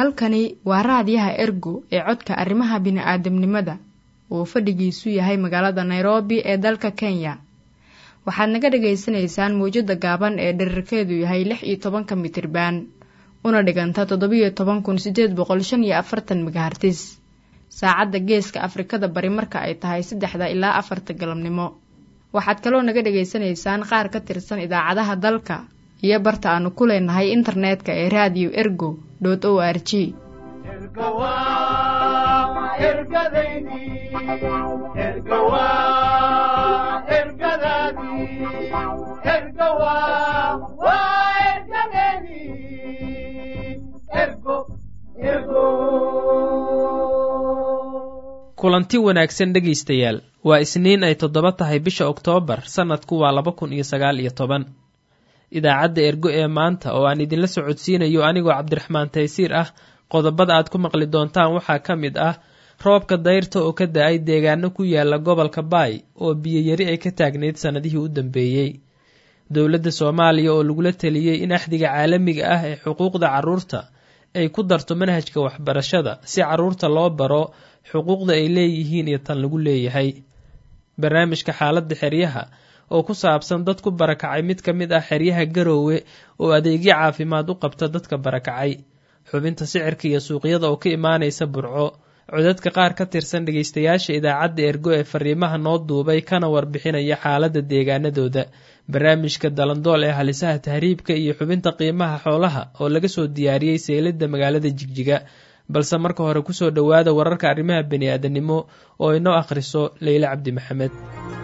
halkani waa raadiyaha ergo ee codka arrimaha bini'aadamnimada uu fadhigiisu yahay magaalada nairobi ee dalka kenya waxaad naga dhagaysanaysaan mawjadda gaaban ee dherarkeedu yahay lix iyo tobanka mitriban una dhiganta toddobiyo toban kun sideed boqol shan iyo afartan megahartis saacadda geeska afrikada bari marka ay tahay saddexda ilaa afarta galabnimo waxaad kaloo naga dhagaysanaysaan qaar ka tirsan idaacadaha dalka iyo barta aanu ku leenahay internetka ee radio ergo o r g kulanti wanaagsan dhegaystayaal waa isniin ay toddoba tahay bisha oktoobar sannadku waa laba kun iyo sagaal iyo toban idaacadda ergo ee maanta oo aan idinla socodsiinayo anigoo cabdiraxmaan taysiir ah qodobada aad ku maqli doontaan waxaa ka mid ah roobka dayrta oo ka da-ay deegaano ku yaala gobolka baay oo biyoyari ay ka taagnayd sannadihii u dambeeyey dowladda soomaaliya oo lagula teliyey in axdiga caalamiga ah ee xuquuqda carruurta ay ku darto manhajka waxbarashada si carruurta loo baro xuquuqda ay leeyihiin iyo tan lagu leeyahay barnaamijka xaaladda xeryaha oo ku saabsan dad ku barakacay mid ka mid ah xeryaha garoowe oo adeegyo caafimaad u qabta dadka barakacay xubinta sicirka iyo suuqyada oo ka imaanaysa burco codadka qaar ka tirsan dhegaystayaasha idaacadda ergo ee fariimaha noo duubay kana warbixinaya xaaladda deegaanadooda barnaamijka dalandool ee halisaha tahriibka iyo xubinta qiimaha xoolaha oo laga soo diyaariyey seylada magaalada jigjiga balse marka hore kusoo dhowaada wararka arrimaha bani-aadanimo oo inoo akhriso leyle cabdi maxamed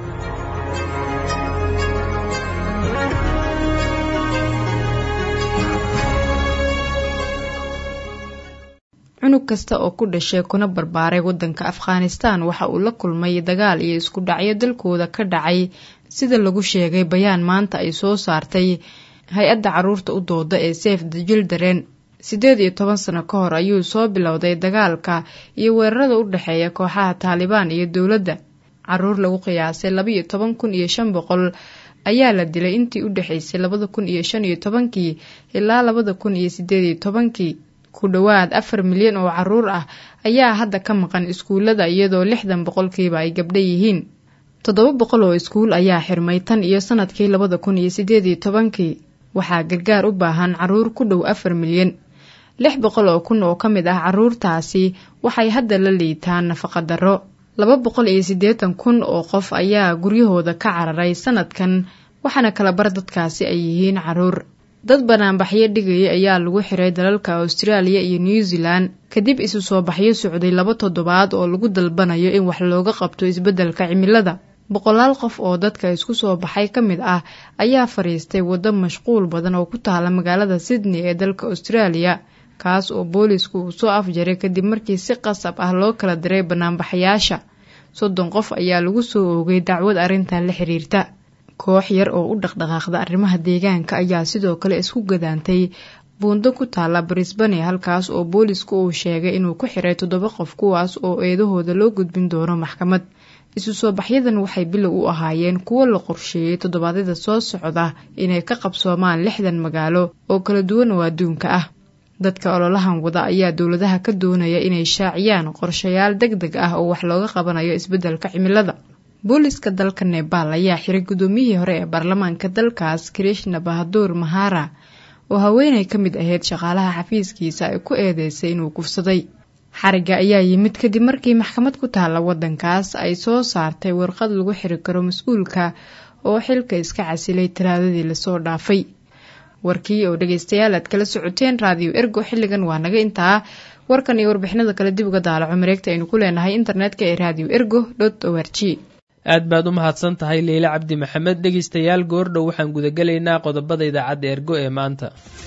cunug kasta oo ku dhashay kuna barbaaray waddanka afghanistan waxa uu la kulmay dagaal iyo isku dhacyo dalkooda ka dhacay sida lagu sheegay bayaan maanta ay soo saartay hay-adda caruurta u dooda ee safe the children siddeed iyo toban sano ka hor ayuu soo bilowday dagaalka iyo weerarada u dhexeeya kooxaha taalibaan iyo dowladda caruur lagu qiyaasay laba iyo toban kun iyo shan boqol ayaa la dilay intii u dhexaysay labada kun iyo shan iyo tobankii ilaa labada kun iyo sideed iyo tobankii ku dhowaad afar milyan oo caruur ah ayaa hadda ka maqan iskuullada iyadoo lixdan boqolkiiba ay gabdha yihiin toddoba boqol oo iskuul ayaa xirmay tan iyo sanadkii labada kun iyo sideed iyo tobankii waxaa gargaar u baahan caruur ku dhow afar milyan lix boqol oo kun oo ka mid ah caruurtaasi waxay hadda la liitaan nafaqa darro laba boqol iyo siddeetan kun oo qof ayaa guryahooda ka cararay sanadkan waxaana kala bar dadkaasi ay yihiin caruur dad banaanbaxyo dhigaya ayaa lagu xiray dalalka austraaliya iyo new zealand kadib isu soo baxyo socday laba toddobaad oo lagu dalbanayo in wax looga qabto isbeddelka cimilada boqolaal qof oo dadka isku soo baxay ka mid ah ayaa fadhiistay waddo mashquul badan oo ku taala magaalada sydney ee dalka austraaliya kaas oo boolisku uu soo afjaray kadib markii si qasab ah loo kala diray banaanbaxayaasha soddon qof ayaa lagu soo oogay dacwad arrintan la xiriirta koox yar oo u dhaqdhaqaaqda arrimaha deegaanka ayaa sidoo kale isku gadaantay buundo ku taala brisbane halkaas oo boolisku uu sheegay inuu ku xiray toddoba qof kuwaas oo eedahooda loo gudbin doono maxkamad isu soo baxyadan waxay bilow u ahaayeen kuwo la qorsheeyey toddobaadyada soo socda inay ka qabsoomaan lixdan magaalo oo kala duwan oo adduunka ah dadka ololahan wada ayaa dowladaha ka doonaya inay shaaciyaan qorshayaal deg deg ah oo wax looga qabanayo isbeddelka cimilada booliska dalka nebaal ayaa xiray guddoomiyihii hore ee baarlamaanka dalkaas krishna bahaduur mahara oo haweenay ka mid ahayd shaqaalaha xafiiskiisa ay ku eedeysay inuu kufsaday xariga ayaa yimid kadib markii maxkamad ku taalla waddankaas ay soo saartay warqad lagu xiri karo mas-uulka oo xilka iska casilay talaadadii lasoo dhaafay warkii oo dhegaystayaal aad kala socoteen raadiyo ergo xilligan waa naga intaa warkan iyo warbixinada kale dib uga daalaco mareegta aynu ku leenahay internetka ee radio ergo dot o r g aad baad u mahadsan tahay leyle cabdi maxamed dhegaystayaal goordhow waxaan gudagelaynaa qodobada idaacadda ergo ee maanta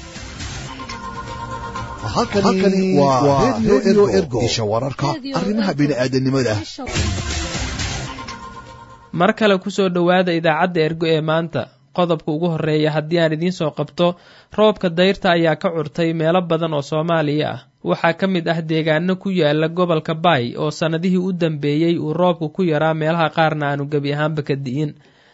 halkani waa redio ergo isha wararka arrimaha bini'aadanimada mar kale kusoo dhowaada idaacadda ergo ee maanta qodobka ugu horeeya haddii aan idiin soo qabto roobka dayrta ayaa ka curtay meelo badan oo soomaaliya ah waxaa ka mid ah deegaano ku yaala gobolka baay oo sannadihii u dambeeyey uu roobku ku yaraa meelaha qaarna aanu gebi ahaanba ka di'in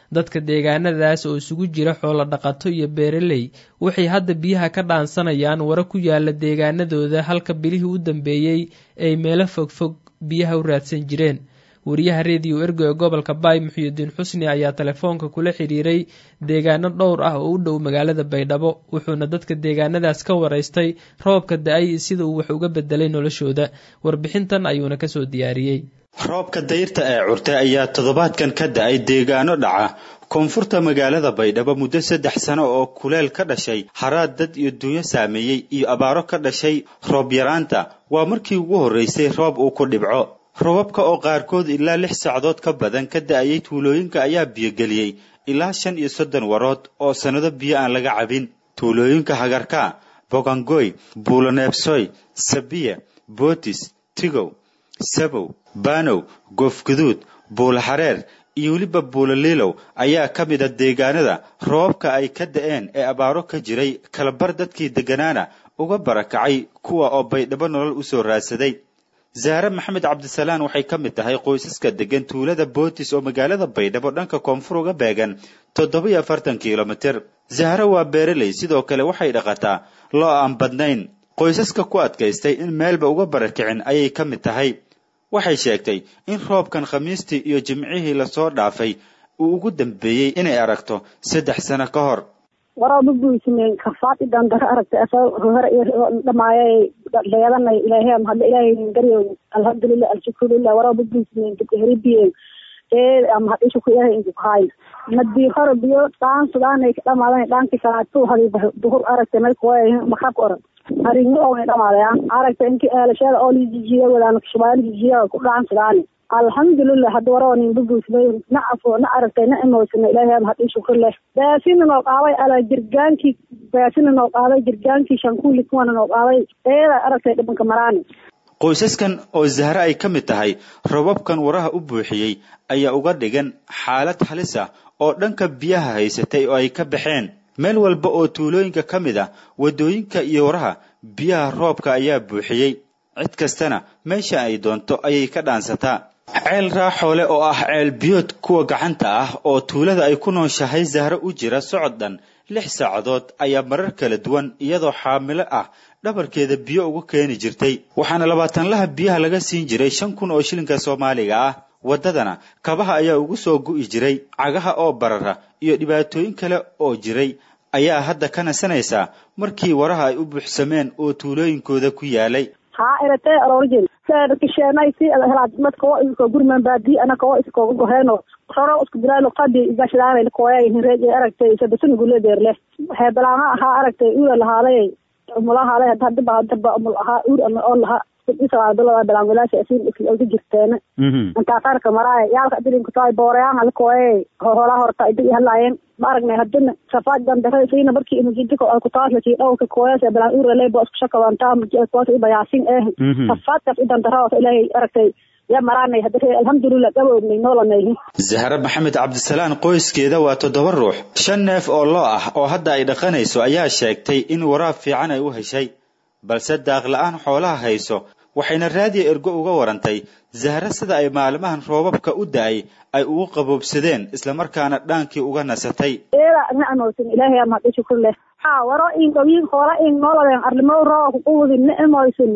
dadka deegaanadaas oo isugu jira xoolo dhaqato iyo beeraley waxay hadda biyaha ka dhaansanayaan wara ku yaala deegaanadooda halka bilihii u dambeeyey ay meelo fogfog biyaha u raadsan jireen wariyaha rediyo ergo ee gobolka baay muxuudiin xusni ayaa telefoonka kula xiriiray deegaano dhowr ah oo u dhow magaalada baydhabo wuxuuna dadka deegaanadaas ka waraystay roobka da-ay sida uu wax uga bedelay noloshooda warbixintan ayuuna kasoo diyaariyey roobka dayrta ee curtay ayaa toddobaadkan ka da-ay deegaano dhaca koonfurta magaalada baydhabo muddo saddex sano oo kuleel ka dhashay haraad dad iyo dunyo saameeyey iyo abaaro ka dhashay roob yaraanta waa markii ugu horreysay roob uu ku dhibco robabka oo qaarkood ilaa lix saacadood ka badan ka da-ayay tuulooyinka ayaa biyogeliyey ilaa shan iyo soddon warood oo sannado biyo aan laga cabin tuulooyinka hagarka bogangoy buuloneebsoy sabiya bootis tigow sabow baanow goofguduud buulaxareer iyo weliba buulaliilow ayaa ka mida deegaanada roobabka ay ka da-een ee abaaro ka jiray kalabar dadkii degganaana uga barakacay kuwa oo baydhabo nolol u soo raadsaday zaare maxamed cabdisalaan waxay ka mid tahay qoysaska degan tuulada bootis oo magaalada baydhabo dhanka koonfur uga beegan toddoba iyo afartan kilomitir zahre waa beeraley sidoo kale waxay dhaqataa loo aan badnayn qoysaska ku adkaystay in meelba uga barakicin ayay ka mid tahay waxay sheegtay in roobkan khamiistii iyo jimcihii lasoo dhaafay uu ugu dambeeyey inay aragto saddex sano ka hor warooba buismeen kafaad idan daro aragtay asoo hore dhamaayay leedanay ilaahay hadda ilaahay garyo alhamdulillah alshukrulilah warooba buismeen heribiyen ee ama hadisha ku ilaahay inku kahay madii hore biyo dhaan sudaanay ka dhamaadan dhaanki salaatu hadi duhur aragtay may kuway makrabka oran harinyo oo dhamaadaya aragtay inki eelashada oo lijijiya wadaan shabaali jijiya ku dhaan sudaani alxamdulilah hadda waroonin bubuismay na afo na aragtay na imoysana ilaahay hadii shukr leh baasina noo qaaday ala jirgaankii baasina noo qaaday jirgaankii shankuuli kuwana noo qaaday eeda aragtay dhibanka maraani qoysaskan oo zahre ay ka mid tahay robabkan waraha u buuxiyey ayaa uga dhigan xaalad halis ah oo dhanka biyaha haysatay oo ay ka baxeen meel walba oo tuulooyinka ka mid ah waddooyinka iyo waraha biyaha roobka ayaa buuxiyey cid kastana meesha ay doonto ayay ka dhaansataa ceel raaxoole oo ah ceel biyood kuwa gacanta ah oo tuulada ay ku nooshahay zahre u jira socod dhan lix saacadood ayaa marar kala duwan iyadoo xaamilo ah dhabarkeeda biyo uga keeni jirtay waxaana labaatanlaha biyaha laga siin jiray shan kun oo shilinka soomaaliga ah waddadana kabaha ayaa ugu soo gu'i jiray cagaha oo barara iyo dhibaatooyin kale oo jiray ayaa hadda ka nasanaysaa markii waraha ay u buuxsameen oo tuulooyinkooda ku yaalay haa iratee aroorjin kisheenay si helaad madka oo isko gurman baadi anaka oo iskooga goheeno roro isku bilaalo qadi igashadaanay kooyay hinreej aragtay sabasan guledeerle waxay balaama ahaa aragtay uula lahaaday umulahaale hadaba hadaba umul ahaa uur ama oo lahaa isalaadalada balaangulaasha asiin ka jirteena intaa qaarka maraaya yaalka adilinka taay boorayaan halkooye hoolaa horta idig halaayeen ma aragnay hadina safaad dandare siina markii imujidiko ay kutaasaki dhowrka kooyasa balaan uurale bo isku shakabantaa koota ibayaasin eh safaadkaas idandaraota ilaahay aragtay yaa maraanay hadare alxamdulilah gabownay noolanay zahre maxamed cabdisalaan qoyskeeda waa toddoba ruux shan neef oo loo ah oo hadda ay dhaqanayso ayaa sheegtay in waraab fiican ay u heshay balse daaqla-aan xoolaha hayso waxayna raadiya ergo uga warantay zahre sida ay maalmahan roobabka u da-ay ay ugu qaboobsadeen islamarkaana dhaankii uga nasatay eeda nacmoysin ilaahay ama hadii shukur leh ha waro in gawiin hoola in nooladen arlimo rooba kuquwudi nacmoysin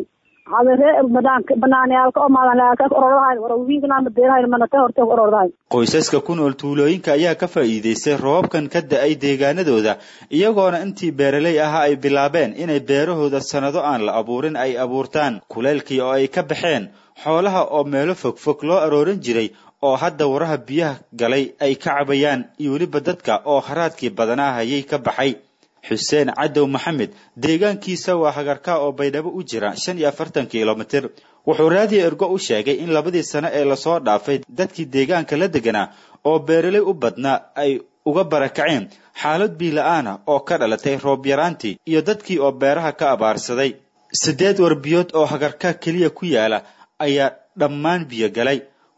qoysaska ku nool tuulooyinka ayaa ka faa'iidaystay roobabkan ka da-ay deegaanadooda iyagoona intii beeraley ahaa ay bilaabeen inay beerahooda sannado aan la abuurin ay abuurtaan kuleylkii oo ay ka baxeen xoolaha oo meelo fogfog loo aroorin jiray oo hadda waraha biyaha galay ay ka cabayaan iyo weliba dadka oo haraadkii badanaa hayay ka baxay xuseen cadow maxamed deegaankiisa waa hagarka oo baydhabo u jira shan iyo afartan kilomitir wuxuu raadiyo ergo u sheegay in labadii sano ee lasoo dhaafay dadkii deegaanka la deganaa oo beeraley u badnaa ay uga barakaceen xaalad biila-aana oo ka dhalatay roob yaraantii iyo dadkii oo beeraha ka abaarsaday siddeed warbiyood oo hagarka keliya ku yaala ayaa dhammaan biyo galay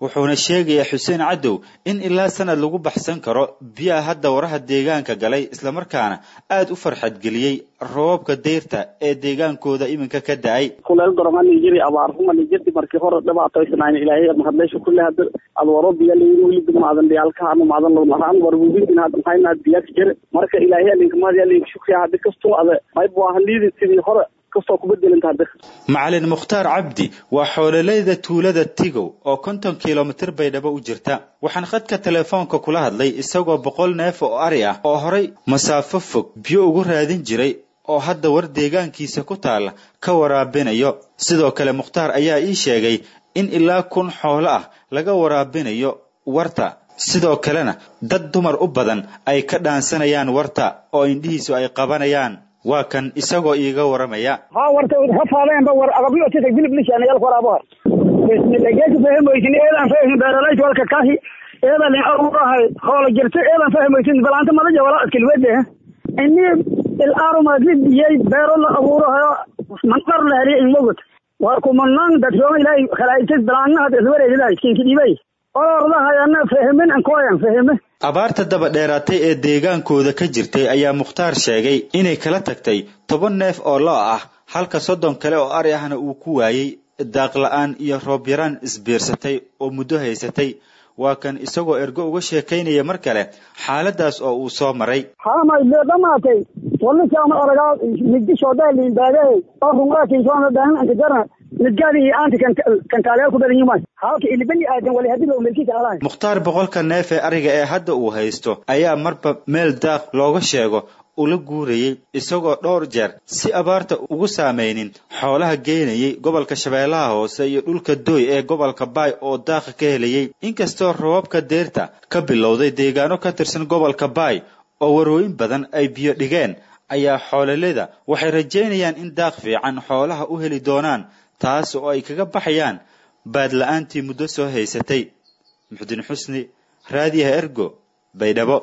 wuxuuna sheegayaa xuseen cadow in ilaa sanad lagu baxsan karo biyaha hadda waraha deegaanka galay islamarkaana aada u farxadgeliyey roobabka deyrta ee deegaankooda iminka ka da-ay kuleel doromani jiri abaarhumani jirti markii hore dhibaatoysanayn ilaahay mahadleysha kulle hada ad waro biya layin weli dumaadan dhiyaalka ama maadan lahaan warbubitin had maxayna biyak jir marka ilaahay alinka mahad alinka shukriya hadi kastoo ada mayb waa haliidi sidii hore kastoo kubedelanta hada macalin mukhtaar cabdi waa xoololeyda tuulada tigow oo konton kilomitir baydhabo u jirta waxaan khadka telefoonka kula hadlay isagoo boqol neef oo ari ah oo horay masaafo fog biyo ugu raadin jiray oo hadda war deegaankiisa ku taalla ka waraabinayo sidoo kale mukhtaar ayaa ii sheegay in ilaa kun xoolo ah laga waraabinayo warta sidoo kalena dad dumar u badan ay ka dhaansanayaan warta oo indhihiisu ay qabanayaan waa kan isagoo iiga waramaya ha warta hafaadeenba war agabyo tita gilib lishaanayal waraabo bismillageesi fahmoysin eedan fahmin beeralayt walka kahi eedan aruurahay hoola jirta eedan fahmoysin balaanta madaja wala adkilwede ini ilaarumagidiyey beero la abuurahayo manqar la heliya inmogot war kumanaan dadsooma ilaahay khalaaitis balaanahad iswareegidahay kinkidibay orordahayana fahmin ankoyan fahme abaarta daba dheeraatay ee deegaankooda ka jirtay ayaa mukhtaar sheegay inay kala tagtay toban neef oo lo ah halka soddon kale oo ari ahna uu ku waayey daaq la-aan iyo roob yaraan isbiirsatay oo muddo haysatay waa kan isagoo ergo uga sheekaynaya mar kale xaaladaas oo uu soo maray hamay lee dhamaatay walisama aragaa midishoodaliinbaagay oo rungaatiisoonadan ankajarna midgaadi iyo aanti kantaaleel ku badan yimaay halka ilibani aadan wali hadii loo melkiisa alahay mukhtaar boqolka neef ee ariga ee hadda uu haysto ayaa marba meel daaq looga sheego ula guurayey isagoo dhowr jeer si abaarta ugu saameynin xoolaha geynayay gobolka shabeellaha hoose iyo dhulka dooy ee gobolka baay oo daaqa ka helayay inkastoo roobabka deyrta ka bilowday deegaano ka tirsan gobolka baay oo warooyin badan ay biyo dhigeen ayaa xoololeda waxay rajaynayaan in daaq fiican xoolaha u heli doonaan taas oo ay kaga baxayaan baadla-aantii muddo soo haysatay muxdin xusni raadiyaha ergo baydhabo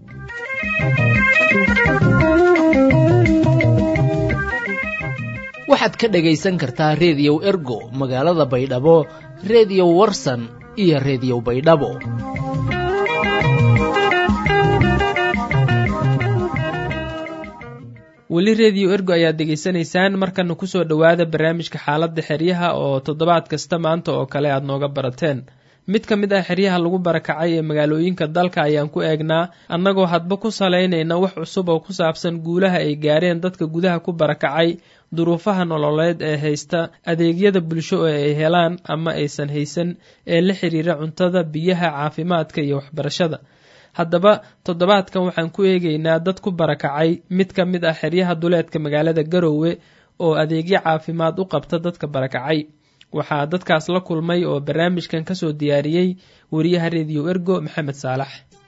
waxaad ka dhagaysan kartaa reediyow ergo magaalada baydhabo reediyo warsan iyo reediyo baydhabo weli reediyo ergo ayaad degaysanaysaan markana kusoo dhowaada barnaamijka xaaladda xeryaha oo toddobaad kasta maanta oo kale aad nooga barateen mid ka mid ah xeryaha lagu barakacay ee magaalooyinka dalka ayaan ku eegnaa annagoo hadba ku salaynayna wax cusub oo ku saabsan guulaha ay gaareen dadka gudaha ku barakacay duruufaha nololeed ee haysta adeegyada bulsho oo ay helaan ama aysan haysan ee la xiriira cuntada biyaha caafimaadka iyo waxbarashada haddaba toddobaadkan waxaan ku eegaynaa dad ku barakacay mid ka mid ah xeryaha duleedka magaalada garoowe oo adeegyo caafimaad u qabta dadka barakacay waxaa dadkaas la kulmay oo barnaamijkan kasoo diyaariyey wariyaha rediyo ergo maxamed saalax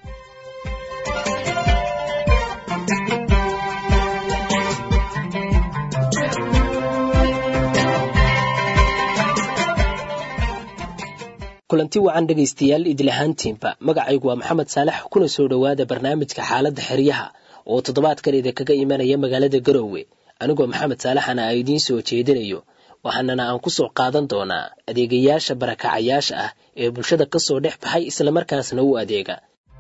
kulanti wacan dhegaystayaal idil ahaantiinba magacaygu waa maxamed saalax kuna soo dhowaada barnaamijka xaaladda xeryaha oo toddobaadkan idinkaga imanaya magaalada garoowe anigoo maxamed saalaxana a idiin soo jeedinayo waxaanana aan ku soo qaadan doonaa adeegayaasha barakacayaasha ah ee bulshada ka soo dhex baxay islamarkaasna u adeega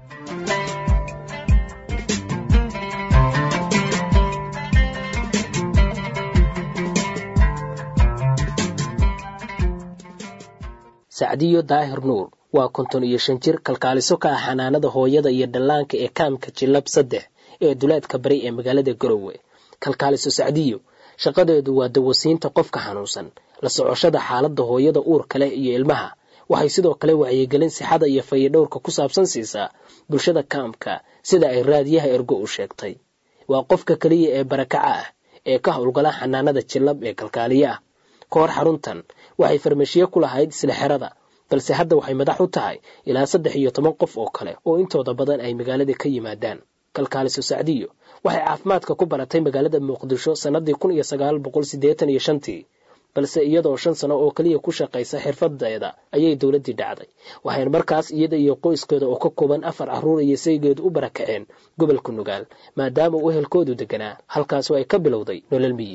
sacdiyo daahir nuur waa konton iyo shan jir kalkaaliso ka ah xanaanada hooyada iyo dhallaanka ee kaamka jilab saddex ee duleedka bari ee magaalada garowe kalkaaliso sacdiyo shaqadeedu waa dawasiinta qofka xanuunsan la socoshada xaaladda hooyada uurka leh iyo ilmaha waxay sidoo kale wacyigelin sixada iyo fayidhowrka ku saabsan siisaa bulshada kaamka sida ay raadiyaha ergo u sheegtay waa qofka keliya ee barakaca ah ee ka howlgala xanaanada jilab ee kalkaaliye ah ka hor xaruntan waxay farmashiye ku lahayd isla xerada balse hadda waxay madax u tahay ilaa saddex iyo toban qof oo kale oo intooda badan ay magaalada ka yimaadaan kalkaaliso sacdiyo waxay caafimaadka ku baratay magaalada muqdisho sannadii kun iyo sagaal boqol siddeetan iyo shantii balse iyadoo shan sano oo keliya ku shaqaysa xirfadeeda ayay dowladdii dhacday waxayna markaas iyada iyo qoyskeeda oo ka kooban afar carruur iyo saygeedu u barakaceen gobolka nugaal maadaama uu ehelkoodu deganaa halkaasoo ay ka bilowday nolol miyi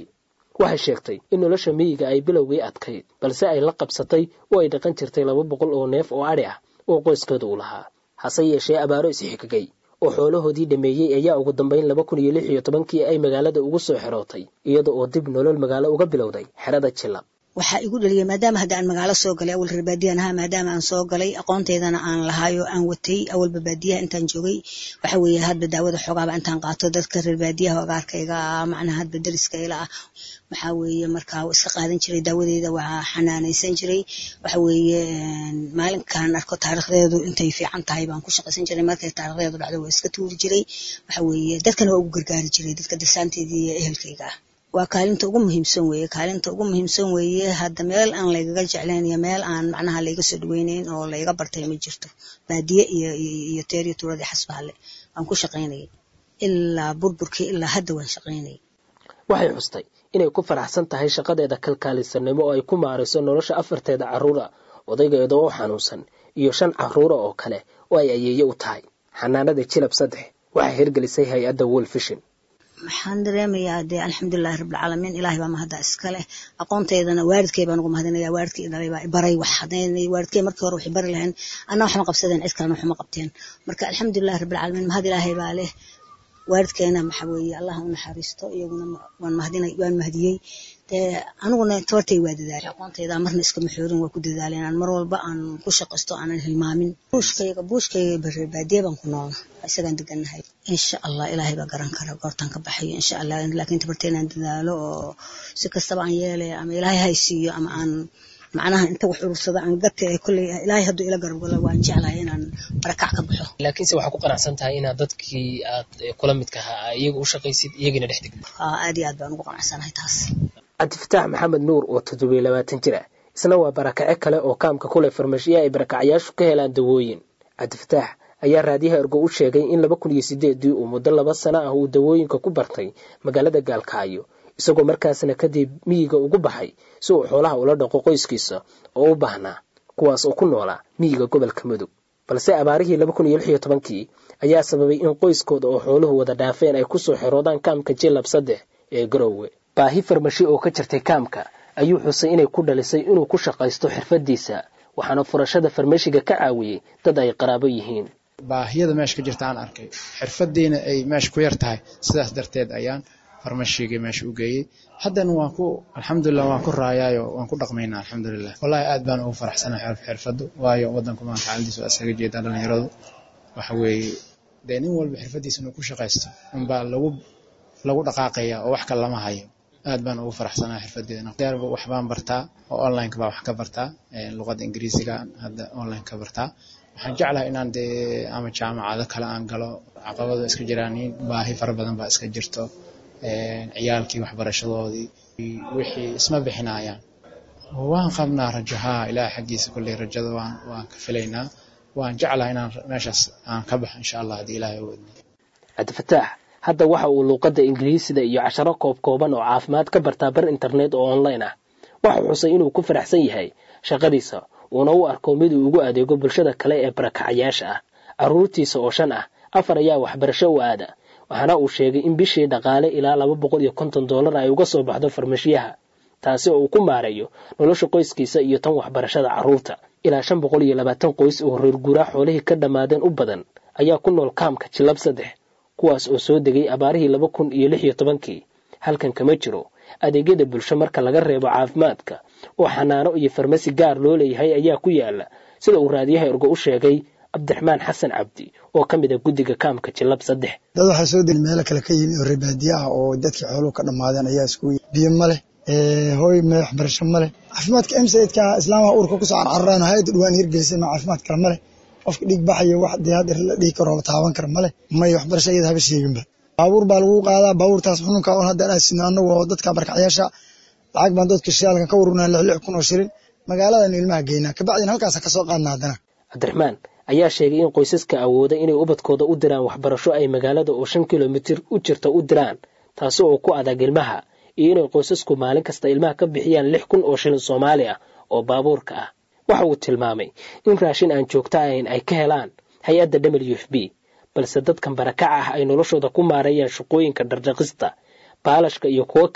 waxay sheegtay in nolosha miyiga ay bilowgii adkayd balse ay la qabsatay oo ay dhaqan jirtay laba boqol oo neef oo adhi ah oo qoyskooda u lahaa hase yeeshee abaaro isxigagay oo xoolahoodii dhameeyey ayaa ugu dambayn laba kun iyo lix iyo tobankii ay magaalada ugu soo xerootay iyada oo dib nolol magaalo uga bilowday xerada jilab waxaa igu dhaliyay maadaama hadda aan magaalo soo galay awal reer baadiyan ahaa maadaama aan soo galay aqoonteydana aan lahaayo aan watay awalba baadiyaha intaan joogay waxa weeye hadba daawada xoogaaba intaan qaato dadka reer baadiyaha agaarkayga ah macnaha hadba dariskayla ah waxaa weeye markaa iska qaadan jiray daawadeeda waa xanaanaysan jiray waxa weeye maalinkaan arko taariikhdeedu intay fiican tahay baan ku shaqaysan jiray markay taariikhdeedu dhacdo waa iska tuuri jiray waxa weeye dadkana waa ugu gargaari jiray dadka dasaanteedii iyo ehelkayga ah waa kaalinta ugu muhiimsan weeye kaalinta ugu muhiimsan weeye hadda meel aan laygaga jeclayn iyo meel aan macnaha layga soo dhaweynayn oo layga bartay ma jirto baadiye iyo iyo teeriyo tuuradii xasbaale waan ku shaqaynayay ilaa burburkii ilaa hadda waan shaqaynayay waxay xustay inay ku faraxsan tahay shaqadeeda kalkaalisanimo oo ay ku maarayso nolosha afarteeda carruura odaygeeda oo xanuunsan iyo shan carruura oo kale oo ay ayeeye u tahay xanaanada jilab saddex waxay hirgelisay hay-adda wolfishin waxaan dareemayaa dee alxamdulilahi rabbilcaalamiin ilaahay baa mahadda iska leh aqoonteydana waalidkay baan ugu mahadinaya waalidkii dhalay baa baray wax hadaynay waalidkay markii hore waxay bari lahayn anna waxma qabsadeen cid kalena waxma qabteen marka alxamdulilahi rabbilcaalamiin mahad ilaahay baa leh waalidkeena waxa weeye allah u naxariisto iyaguna waan mahadinay waan mahdiyey dee aniguna tabartay waa dadaalay aqoontayda marna iskama xoorin waa ku dadaalay inaan mar walba aan ku shaqaysto aanan hilmaamin buushkayga buushkayga barre baadiye baan ku noolna isagaan degannahay insha allah ilaahay baa garan kara goortaan ka baxayo insha allah laakiin tabartay inaan dadaalo oo si kastaba aan yeelay ama ilaahay haysiiyo ama aan macnaha inta wax urursada aan gate kolley ilaahay hadduu ila garab galo waan jeclahay inaan barakac ka baxo laakiinse waxaa ku qanacsan tahay inaad dadkii aad kula midka ahaa iyaga u shaqaysid iyagina dhex degtid haa aad iyo aad baan ugu qanacsanahay taas cabdifataax maxamed nuur oo toddobiyo labaatan jir ah isna waa barakace kale oo kaamka kule farmashiya ay barakacyaashu ka helaan dawooyin cabdifataax ayaa raadiyaha ergo u sheegay in laba kun iyo sideedii uu muddo laba sano ah uu dawooyinka ku bartay magaalada gaalkaayo isagoo markaasna kadib miyiga ugu baxay si uu xoolaha ula dhaqo qoyskiisa oo u baahnaa kuwaas oo ku noolaa miyiga gobolka mudug balse abaarihii laba kun iyo lix iyo tobankii ayaa sababay in qoyskooda oo xooluhu wada dhaafeen ay kusoo xeroodaan kaamka jilab saddex ee garowe baahi farmashi oo ka jirtay kaamka ayuu xusay inay ku dhalisay inuu ku shaqaysto xirfadiisa waxaana furashada farmashiga ka caawiyey dad ay qaraabo yihiin baahiyada meesha ka jirta aan arkay xirfadiina ay meesha ku yar tahay sidaas darteed ayaan farmashiga meesha u geeyey haddana waan ku alxamdulilah waan ku raayaayo waan ku dhaqmaynaa alxamdulilah wallahi aad baan ugu faraxsanahay xirfadu waayo wadanku maan xaaladiisu isaga jeedaan dhalinyaradu waxa weeye dee nin walba xirfadiisa inuu ku shaqaysto unbaa lagu lagu dhaqaaqaya oo wax kale lama hayo aad baan ugu faraxsanahay xirfadeeda deerba wax baan bartaa oo online baa wax ka bartaa luqadda ingiriisiga hadda online ka bartaa waxaan jeclahay inaan dee ama jaamacado kale aan galo caqabado iska jiraan baahi fara badan baa iska jirto ciyaalkii waxbarashadoodii wixii isma bixinayaan waan qabnaa rajo haa ilaahay xaggiisa kolley rajada waan waan ka filaynaa waan jeclahay inaan meeshaas aan ka baxo insha allah haddii ilaahay wadna cabdifataax hadda waxa uu luuqadda ingiriisida iyo casharo koob kooban oo caafimaad ka bartaa bar internet oo online ah waxau xusay inuu ku faraxsan yahay shaqadiisa uuna u arko mid uu ugu adeego bulshada kale ee barakacayaasha ah carruurtiisa oo shan ah afar ayaa waxbarasho u aada waxaana uu sheegay in bishii dhaqaale ilaa laba boqol iyo konton dollar ay uga soo baxdo farmashiyaha taasi oo uu ku maareeyo nolosha qoyskiisa iyo tan waxbarashada carruurta ilaa shan boqol iyo labaatan qoys oo reer guuraa xoolihii ka dhammaadeen u badan ayaa ku nool kaamka jilab saddex kuwaas oo soo degay abaarihii laba kun iyo lix iyo tobankii halkan kama jiro adeegyada bulsho marka laga reebo caafimaadka oo xanaano iyo farmasi gaar loo leeyahay ayaa ku yaala sida uu raadiyaha ergo u sheegay cabdiraxmaan xasan cabdi oo ka mid a guddiga kaamka jilab saddex dad waxaa soo deli meelo kale ka yimi oo reebaadiye ah oo dadkii xooluhu ka dhammaadeen ayaa isku biyo ma leh hooy me waxbarasho ma leh caafimaadka emsaidka islaamaha uurka kusoo carcararaan hay-adda dhawaan hirgelisay ma caafimaad kale ma leh qofka dhiig baxayo wax dee hadda la dhihi karo la taaban kara ma leh may waxbarasho iyada haba sheeginba baabuur baa lagu qaadaa baabuurtaas xununka on hadda aan sino annagu oo dadka barkacyaasha lacag baan dadka shaalkan ka warunaa lix lix kun oo shilin magaaladan ilmaha geynaa kabacdina halkaasa kasoo qaadna haddana cabdiraxmaan ayaa sheegay in qoysaska awooda inay ubadkooda u diraan waxbarasho ay magaalada oo shan kilomitir u jirta u diraan taasi oo ku adag ilmaha iyo inay qoysasku maalin kasta ilmaha ka bixiyaan lix kun oo shilin soomaali ah oo baabuurka ah waxa uu tilmaamay in raashin aan joogto ahayn ay ka helaan hay-adda w f b balse dadkan barakaca ah ay noloshooda ku maareeyaan shaqooyinka dhardhaqista baalashka iyo kuwo kale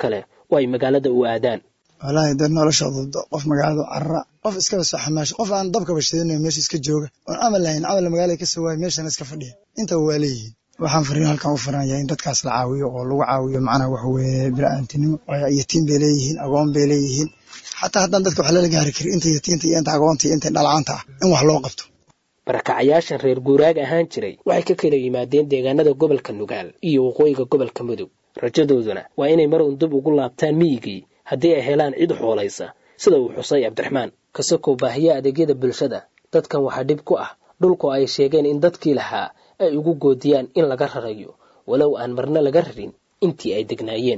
oo ay magaalada u aadaan wallaahi dad noloshooda qof magaalada carara qof iskaba soo xamaasho qof aan dabkaba shidanayo meesha iska jooga oon camal lahayn camal magaalada ka soo waaya meeshana iska fadhiya intaba waa leeyihiin waxaan fariin halkan u firan yahay in dadkaas la caawiyo oo lagu caawiyo macnaha waxa weeye bila'aantinimo yatiim bay leeyihiin agoon bay leeyihiin xataa haddaan dadka wax lala gaari karin inta yatiinta iyo inta agoonta iyo inta dhalacanta ah in wax loo qabto barakacayaashan reer guuraag ahaan jiray waxay ka kala yimaadeen deegaanada gobolka nugaal iyo waqooyiga gobolka mudug rajadooduna waa inay mar un dib ugu laabtaan miyigii haddii ay helaan cid xoolaysa sida uu xusay cabdiraxmaan kasakow baahiya adeegyada bulshada dadkan waxaa dhib ku ah dhulku ay sheegeen in dadkii lahaa ay ugu goodiyaan in laga rarayo walow aan marna laga rarin intii ay degnaayeen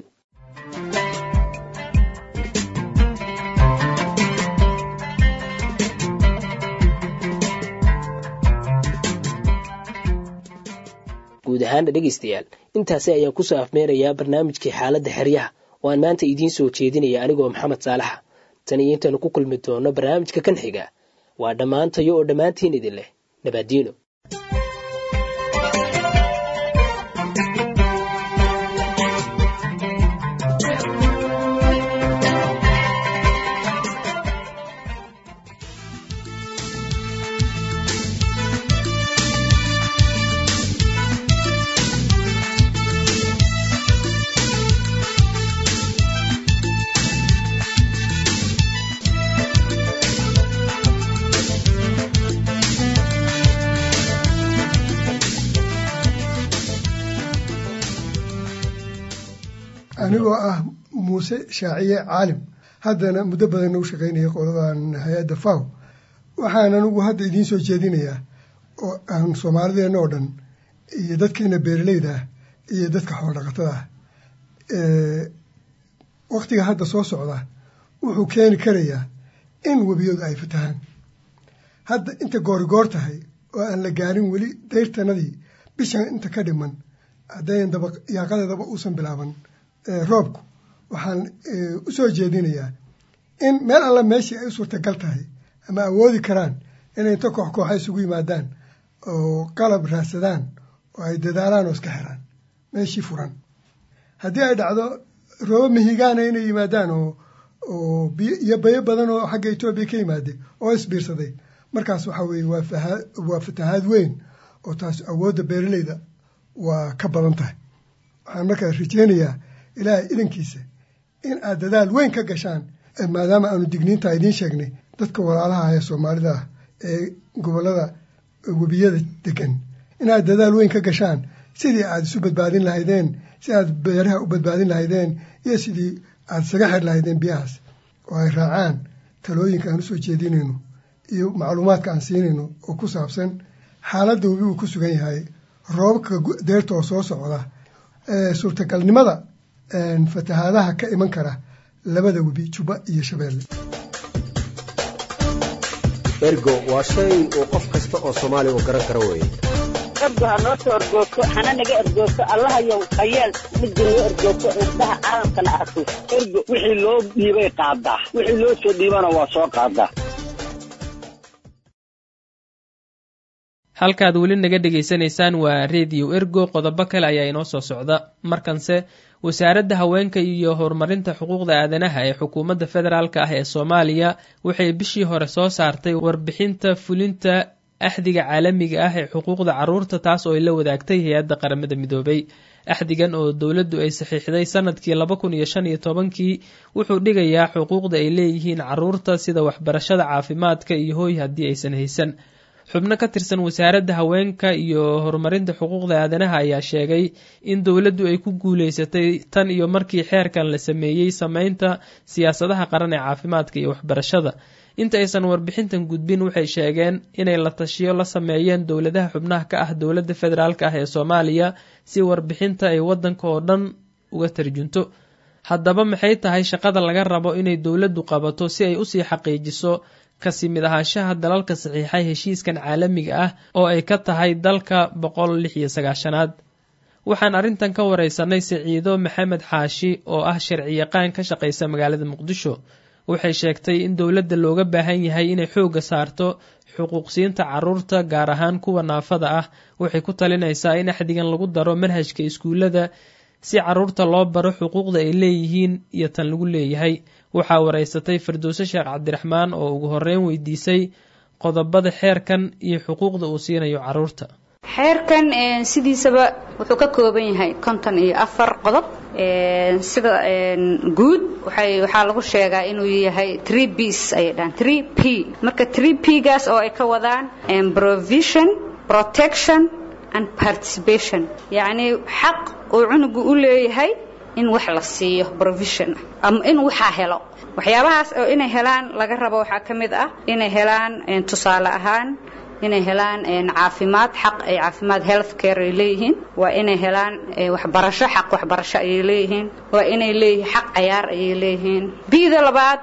guud ahaana dhegaystayaal intaasi ayaan kusoo afmeerayaa barnaamijkii xaaladda xeryaha oo aan maanta idiin soo jeedinaya anigoo maxamed saalaxa tan iyo intaanu ku kulmi doono barnaamijka kan xiga waa dhammaantayo oo dhammaantiin idin leh nabaadiino anigoo ah muuse shaaciye caalim haddana muddo badan nagu shaqaynaya qoladan hay-adda faw waxaan anigu hadda idiin soo jeedinayaa oo aan soomaalideenna oo dhan iyo dadkeena beeraleyda ah iyo dadka xoolodhaqatada ah waktiga hadda soo socda wuxuu keeni karayaa in webiyadu ay fatahaan hadda inta goorigoor tahay oo aan la gaarin weli dayrtanadii bishan inta ka dhiman haddayn daba yaaqadeedaba uusan bilaaban roobku waxaan u soo jeedinayaa in meel alla meeshii ay u suurtagal tahay ama awoodi karaan inay inta koox kooxa isugu yimaadaan oo qalab raadsadaan oo ay dadaalaan oo iska xiraan meeshii furan haddii ay dhacdo roobo mihigaana inay yimaadaan oo oo biyo iyo bayo badan oo xagga etoobiya ka yimaade oo isbiirsaday markaas waxa weeye waa fahaa waa fatahaad weyn oo taas awoodda beeraleyda waa ka badan tahay waxaan markaa rajeynayaa ilaahay idankiisa in aad dadaal weyn ka gashaan maadaama aanu digniinta idiin sheegnay dadka walaalaha ee soomaalida ah ee gobollada webiyada degan inaad dadaal weyn ka gashaan sidii aad isu badbaadin lahaydeen si aad beeraha u badbaadin lahaydeen iyo sidii aad isaga xir lahaydeen biyahaas oo ay raacaan talooyinka aan usoo jeedinayno iyo macluumaadka aan siinayno oo ku saabsan xaaladda webi uu ku sugan yahay roobabka deerta oo soo socda suurtagalnimada fatahaadaha ka iman kara labada webi juba iyo shabeelle ergo waa shay uu qof kasta oo soomaaliya uu garan karo weeye ergo ha noo soo ergoogto hana naga ergoogto allahayow hayeel midda noo ergoogto indhaha caalamkana arko ergo wixii loo dhiibay qaadaa wixii loo soo dhiibana waa soo qaadaa halkaad weli naga dhegaysanaysaan waa rediyo ergo qodobo kale ayaa inoo soo socda markanse wasaaradda haweenka iyo horumarinta xuquuqda aadanaha ee xukuumadda federaalk ah ee soomaaliya waxay bishii hore soo saartay warbixinta fulinta axdiga caalamiga ah ee xuquuqda caruurta taas oo ay la wadaagtay hay-adda qaramada midoobay axdigan oo dowladdu ay saxiixday sanadkii laba kun iyo shan iyo tobankii wuxuu dhigayaa xuquuqda ay leeyihiin caruurta sida waxbarashada caafimaadka iyo hooy haddii aysan haysan xubno ka tirsan wasaaradda haweenka iyo horumarinta xuquuqda aadanaha ayaa sheegay in dowladdu ay ku guuleysatay tan iyo markii xeerkan la sameeyey sameynta siyaasadaha qaran ee caafimaadka iyo waxbarashada inta aysan warbixintan gudbin waxay sheegeen inay la tashiyo la sameeyeen dowladaha xubnaha ka ah dowladda federaalk ah ee soomaaliya si warbixinta ay waddanka oo dhan uga tarjunto haddaba maxay tahay shaqada laga rabo inay dowladdu qabato si ay usii xaqiijiso kasi mid ahaanshaha dalalka saxiixay heshiiskan caalamiga ah oo ay ka tahay dalka boqol lix iyo sagaashanaad waxaan arrintan ka wareysanay siciido maxamed xaashi oo ah sharciyaqaan ka shaqaysa magaalada muqdisho waxay sheegtay in dowladda looga baahan yahay inay xoogga saarto xuquuqsiinta caruurta gaar ahaan kuwa naafada ah waxay ku talinaysaa in axdigan lagu daro manhajka iskuullada si carruurta loo baro xuquuqda ay leeyihiin iyo tan lagu leeyahay waxaa waraysatay firdowse sheekh cabdiraxmaan oo ugu horreyn weydiisay qodobada xeerkan iyo xuquuqda uu siinayo carruurta xeerkan sidiisaba wuxuu ka kooban yahay konton iyo afar qodob sida guud waxaa lagu sheegaa inuu yahay tree bs ayay dhahaan tree p marka tree p gaas oo ay ka wadaan provision protection and participation yacni xaq uu cunugu u leeyahay in wax la siiyo provision ama in waxaa helo waxyaabahaas oo inay helaan laga rabo waxaa ka mid ah inay helaan tusaale ahaan inay helaan caafimaad xaq ay caafimaad health care ay leeyihiin waa inay helaan waxbarasho xaq waxbarasho ayay leeyihiin waa inay leeyihiin xaq cayaar ayay leeyihiin bida labaad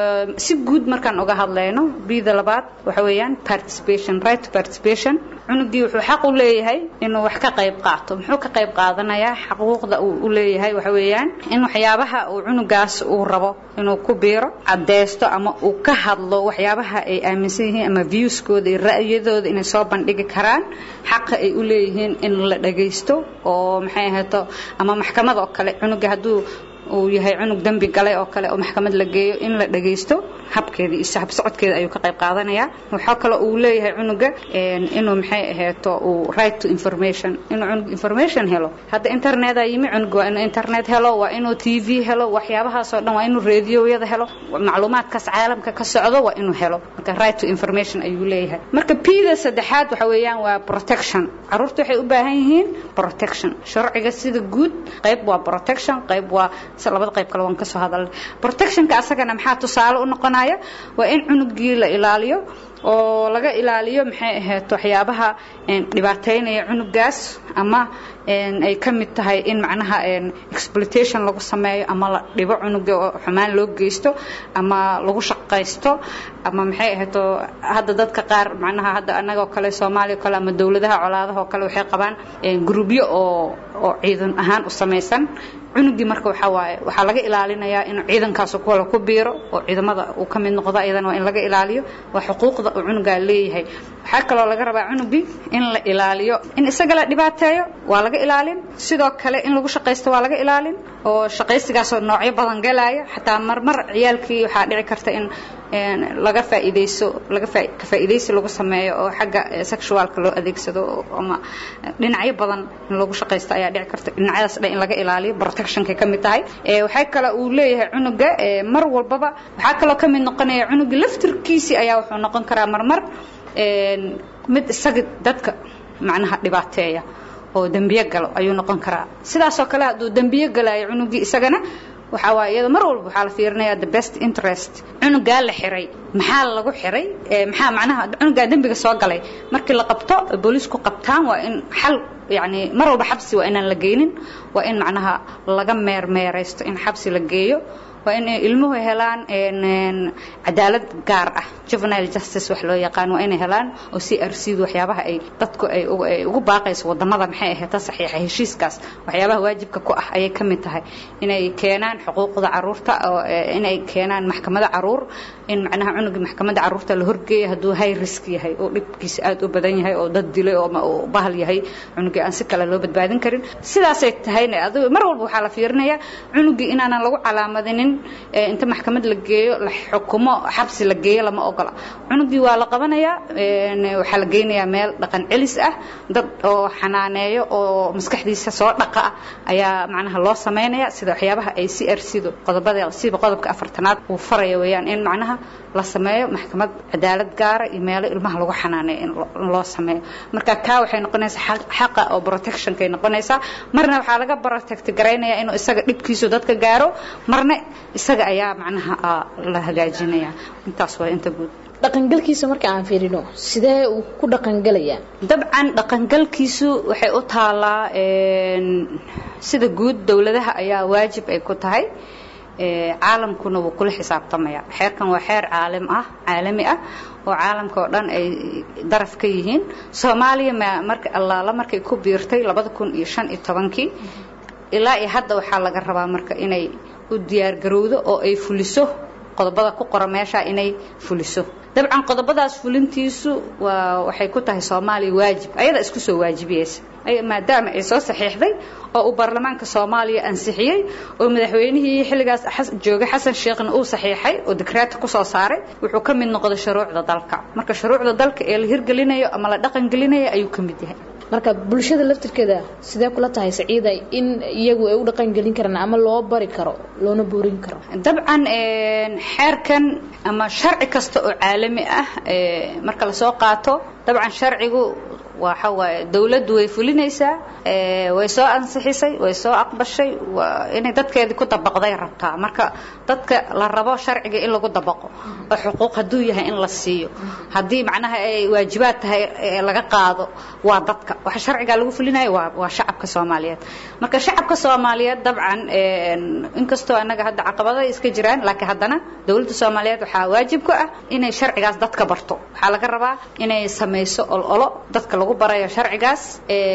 si guud markaan uga hadlayno bida labaad waxa weeyaan participation right to participation cunugii wuxuu xaq u leeyahay inuu wax ka qayb qaato muxuu ka qayb qaadanayaa xaquuqda uu u leeyahay waxa weeyaan in waxyaabaha uu cunugaas uu rabo inuu ku biiro cadeysto ama uu ka hadlo waxyaabaha ay aaminsan yihiin ama viewskooda iyo ra'yadooda inay soo bandhigi karaan xaqa ay u leeyihiin in la dhagaysto oo maxay ahayto ama maxkamad oo kale cunuga hadduu uu yahay cunug dembi galay oo kale oo maxkamad la geeyo in la dhagaysto habkeeda iyo habsocodkeeda ayuu ka qayb qaadanayaa waxaa kale uu leeyahay cunuga inuu maxay aheeto uu right to information inuu cunug information helo hadda internetaa yimi cunug waa inuu internet helo waa inuu t v helo waxyaabahaasoo dhan waa inuu radioyada helo macluumaadkaas caalamka ka socdo waa inuu helo marka right to information ayuu leeyahay marka pda saddexaad waxa weeyaan waa protection caruurta waxay u baahan yihiin protection sharciga sida guud qayb waa protection qayb waa labada qayb kale waan kasoo hadalnay protectionka asagana maxaa tusaale u noqonaya waa in cunugii la ilaaliyo oo laga ilaaliyo maxay ahayd waxyaabaha dhibaateynaya cunugaas ama ay ka mid tahay in macnaha exploitation lagu sameeyo ama la dhibo cunuga oo xumaan loo geysto ama lagu shaqaysto ama maxay ahayd hadda dadka qaar macnaha hadda annagoo kale soomaaliya kale ama dowladaha colaadaha oo kale waxay qabaan grubyo oo oo ciidan ahaan u samaysan cunugii marka waxaa waaye waxaa laga ilaalinayaa inuu ciidankaas kale ku biiro oo ciidamada uu ka mid noqdo iyadana waa in laga ilaaliyo waa xuquuqda uu cunugaa leeyahay waxaa kaloo laga rabaa cunugii in la ilaaliyo in isaga la dhibaateeyo waa laga ilaalin sidoo kale in lagu shaqaysto waa laga ilaalin oo shaqaysigaasoo noocyo badan galaya xataa marmar ciyaalkii waxaa dhici karta in laga faa'iideyso laga ka faa'iideysi lagu sameeyo oo xagga sexualka loo adeegsado ama dhinacyo badan in lagu shaqaysto ayaa dhici karta dhinacyadaas dhan in laga ilaaliyo protectionkay ka mid tahay waxaa kale uu leeyahay cunuga mar walbaba waxaa kaloo ka mid noqonaya cunuga laftirkiisii ayaa wuxuu noqon karaa marmar mid isaga dadka macnaha dhibaateeya oo dembiye galo ayuu noqon karaa sidaasoo kale hadduu dembiye galayo cunugii isagana waxaa waaye iyada mar walba waxaa la fiirinayaa the best interest cunugaa la xiray maxaa lagu xiray maxaa macnaha cunugaa dembiga soo galay markii la qabto booliisku qabtaan waa in xal yani mar walba xabsi waa inaan la geynin waa in macnaha laga meermeeraysto in xabsi la geeyo waa in ilmuhu helaan cadaalad gaar ah juvenile justice wax loo yaqaan waa inay helaan oo si arsiidu waxyaabaha ay dadku ay ugu baaqayso wadamada maxay ahayd saxiixa heshiiskaas waxyaabaha waajibka ku ah ayay ka mid tahay inay keenaan xuquuqda caruurta oo inay keenaan maxkamada caruur in macnaha cunugii maxkamadda caruurta la horgeeya hadduu high risk yahay oo dhibkiisa aad u badan yahay oo dad dilay oo bahal yahay cunugii aan si kale loo badbaadin karin sidaasay tahayna adigu mar walba waxaa la fiirinayaa cunugii inaanan lagu calaamadinin inta maxkamad la geeyo la xukumo xabsi la geeyo lama ogola cunugii waa la qabanayaa waxaa la geynayaa meel dhaqan celis ah dad oo xanaaneeyo oo maskaxdiisa soo dhaqa ah ayaa macnaha loo sameynaya sida waxyaabaha ay si arsido qodobada siba qodobka afartanaad uu faraya weeyaan in macnaha la sameeyo maxkamad cadaalad gaara iyo meelo ilmaha lagu xanaaneeyo in loo sameeyo marka kaa waxay noqonaysaa xaqa oo protectionkay noqonaysaa marna waxaa laga protect garaynayaa inuu isaga dhibkiisu dadka gaaro marna isaga ayaa macnaha la hagaajinaya intaas waa inta guud dhaqangalkiisa marka aan fiirino sidee uu ku dhaqangelayaa dabcan dhaqangalkiisu waxay u taalaa sida guud dowladaha ayaa waajib ay ku tahay caalamkuna wuu kula xisaabtamaya xeerkan waa xeer caalim ah caalami ah oo caalamka oo dhan ay daraf ka yihiin soomaaliya marka allaala markay ku biirtay labada kun iyo shan iyo tobankii ilaa iyo hadda waxaa laga rabaa marka inay u diyaargarowdo oo ay fuliso qodobada ku qora meesha inay fuliso dabcan qodobadaas fulintiisu waa waxay ku tahay soomaaliya waajib ayada isku soo waajibiyeysa maadaama ay soo saxiixday oo uu baarlamaanka soomaaliya ansixiyey oo madaxweynihii xilligaas joogay xasan sheekhna uu saxiixay oo dekreeta kusoo saaray wuxuu ka mid noqday shuruucda dalka marka shuruucda dalka ee la hirgelinayo ama la dhaqan gelinayo ayuu ka mid yahay marka bulshada laftirkeeda sidee kula tahay saciida in iyagu ay u dhaqan gelin karaan ama loo bari karo loona boorin karo dabcan xeerkan ama sharci kasta oo caalami ah marka lasoo qaato dabcan sharcigu waxa waaye dawladdu way fulinaysaa way soo ansixisay way soo aqbashay inay dadkeedii ku dabaqday rabtaa marka dadka la rabo sharciga in lagu dabaqo oo xuquuq hadduu yahay in la siiyo haddii macnaha ay waajibaad tahay laga qaado waa dadka waxa sharciga lagu fulinayo waa waa shacabka soomaaliyeed marka shacabka soomaaliyeed dabcan inkastoo annaga hadda caqabado iska jiraan laakiin haddana dawladda soomaaliyeed waxaa waajib ku ah inay sharcigaas dadka barto waxaa laga rabaa inay samayso ololo dadka lagu barayo sharcigaas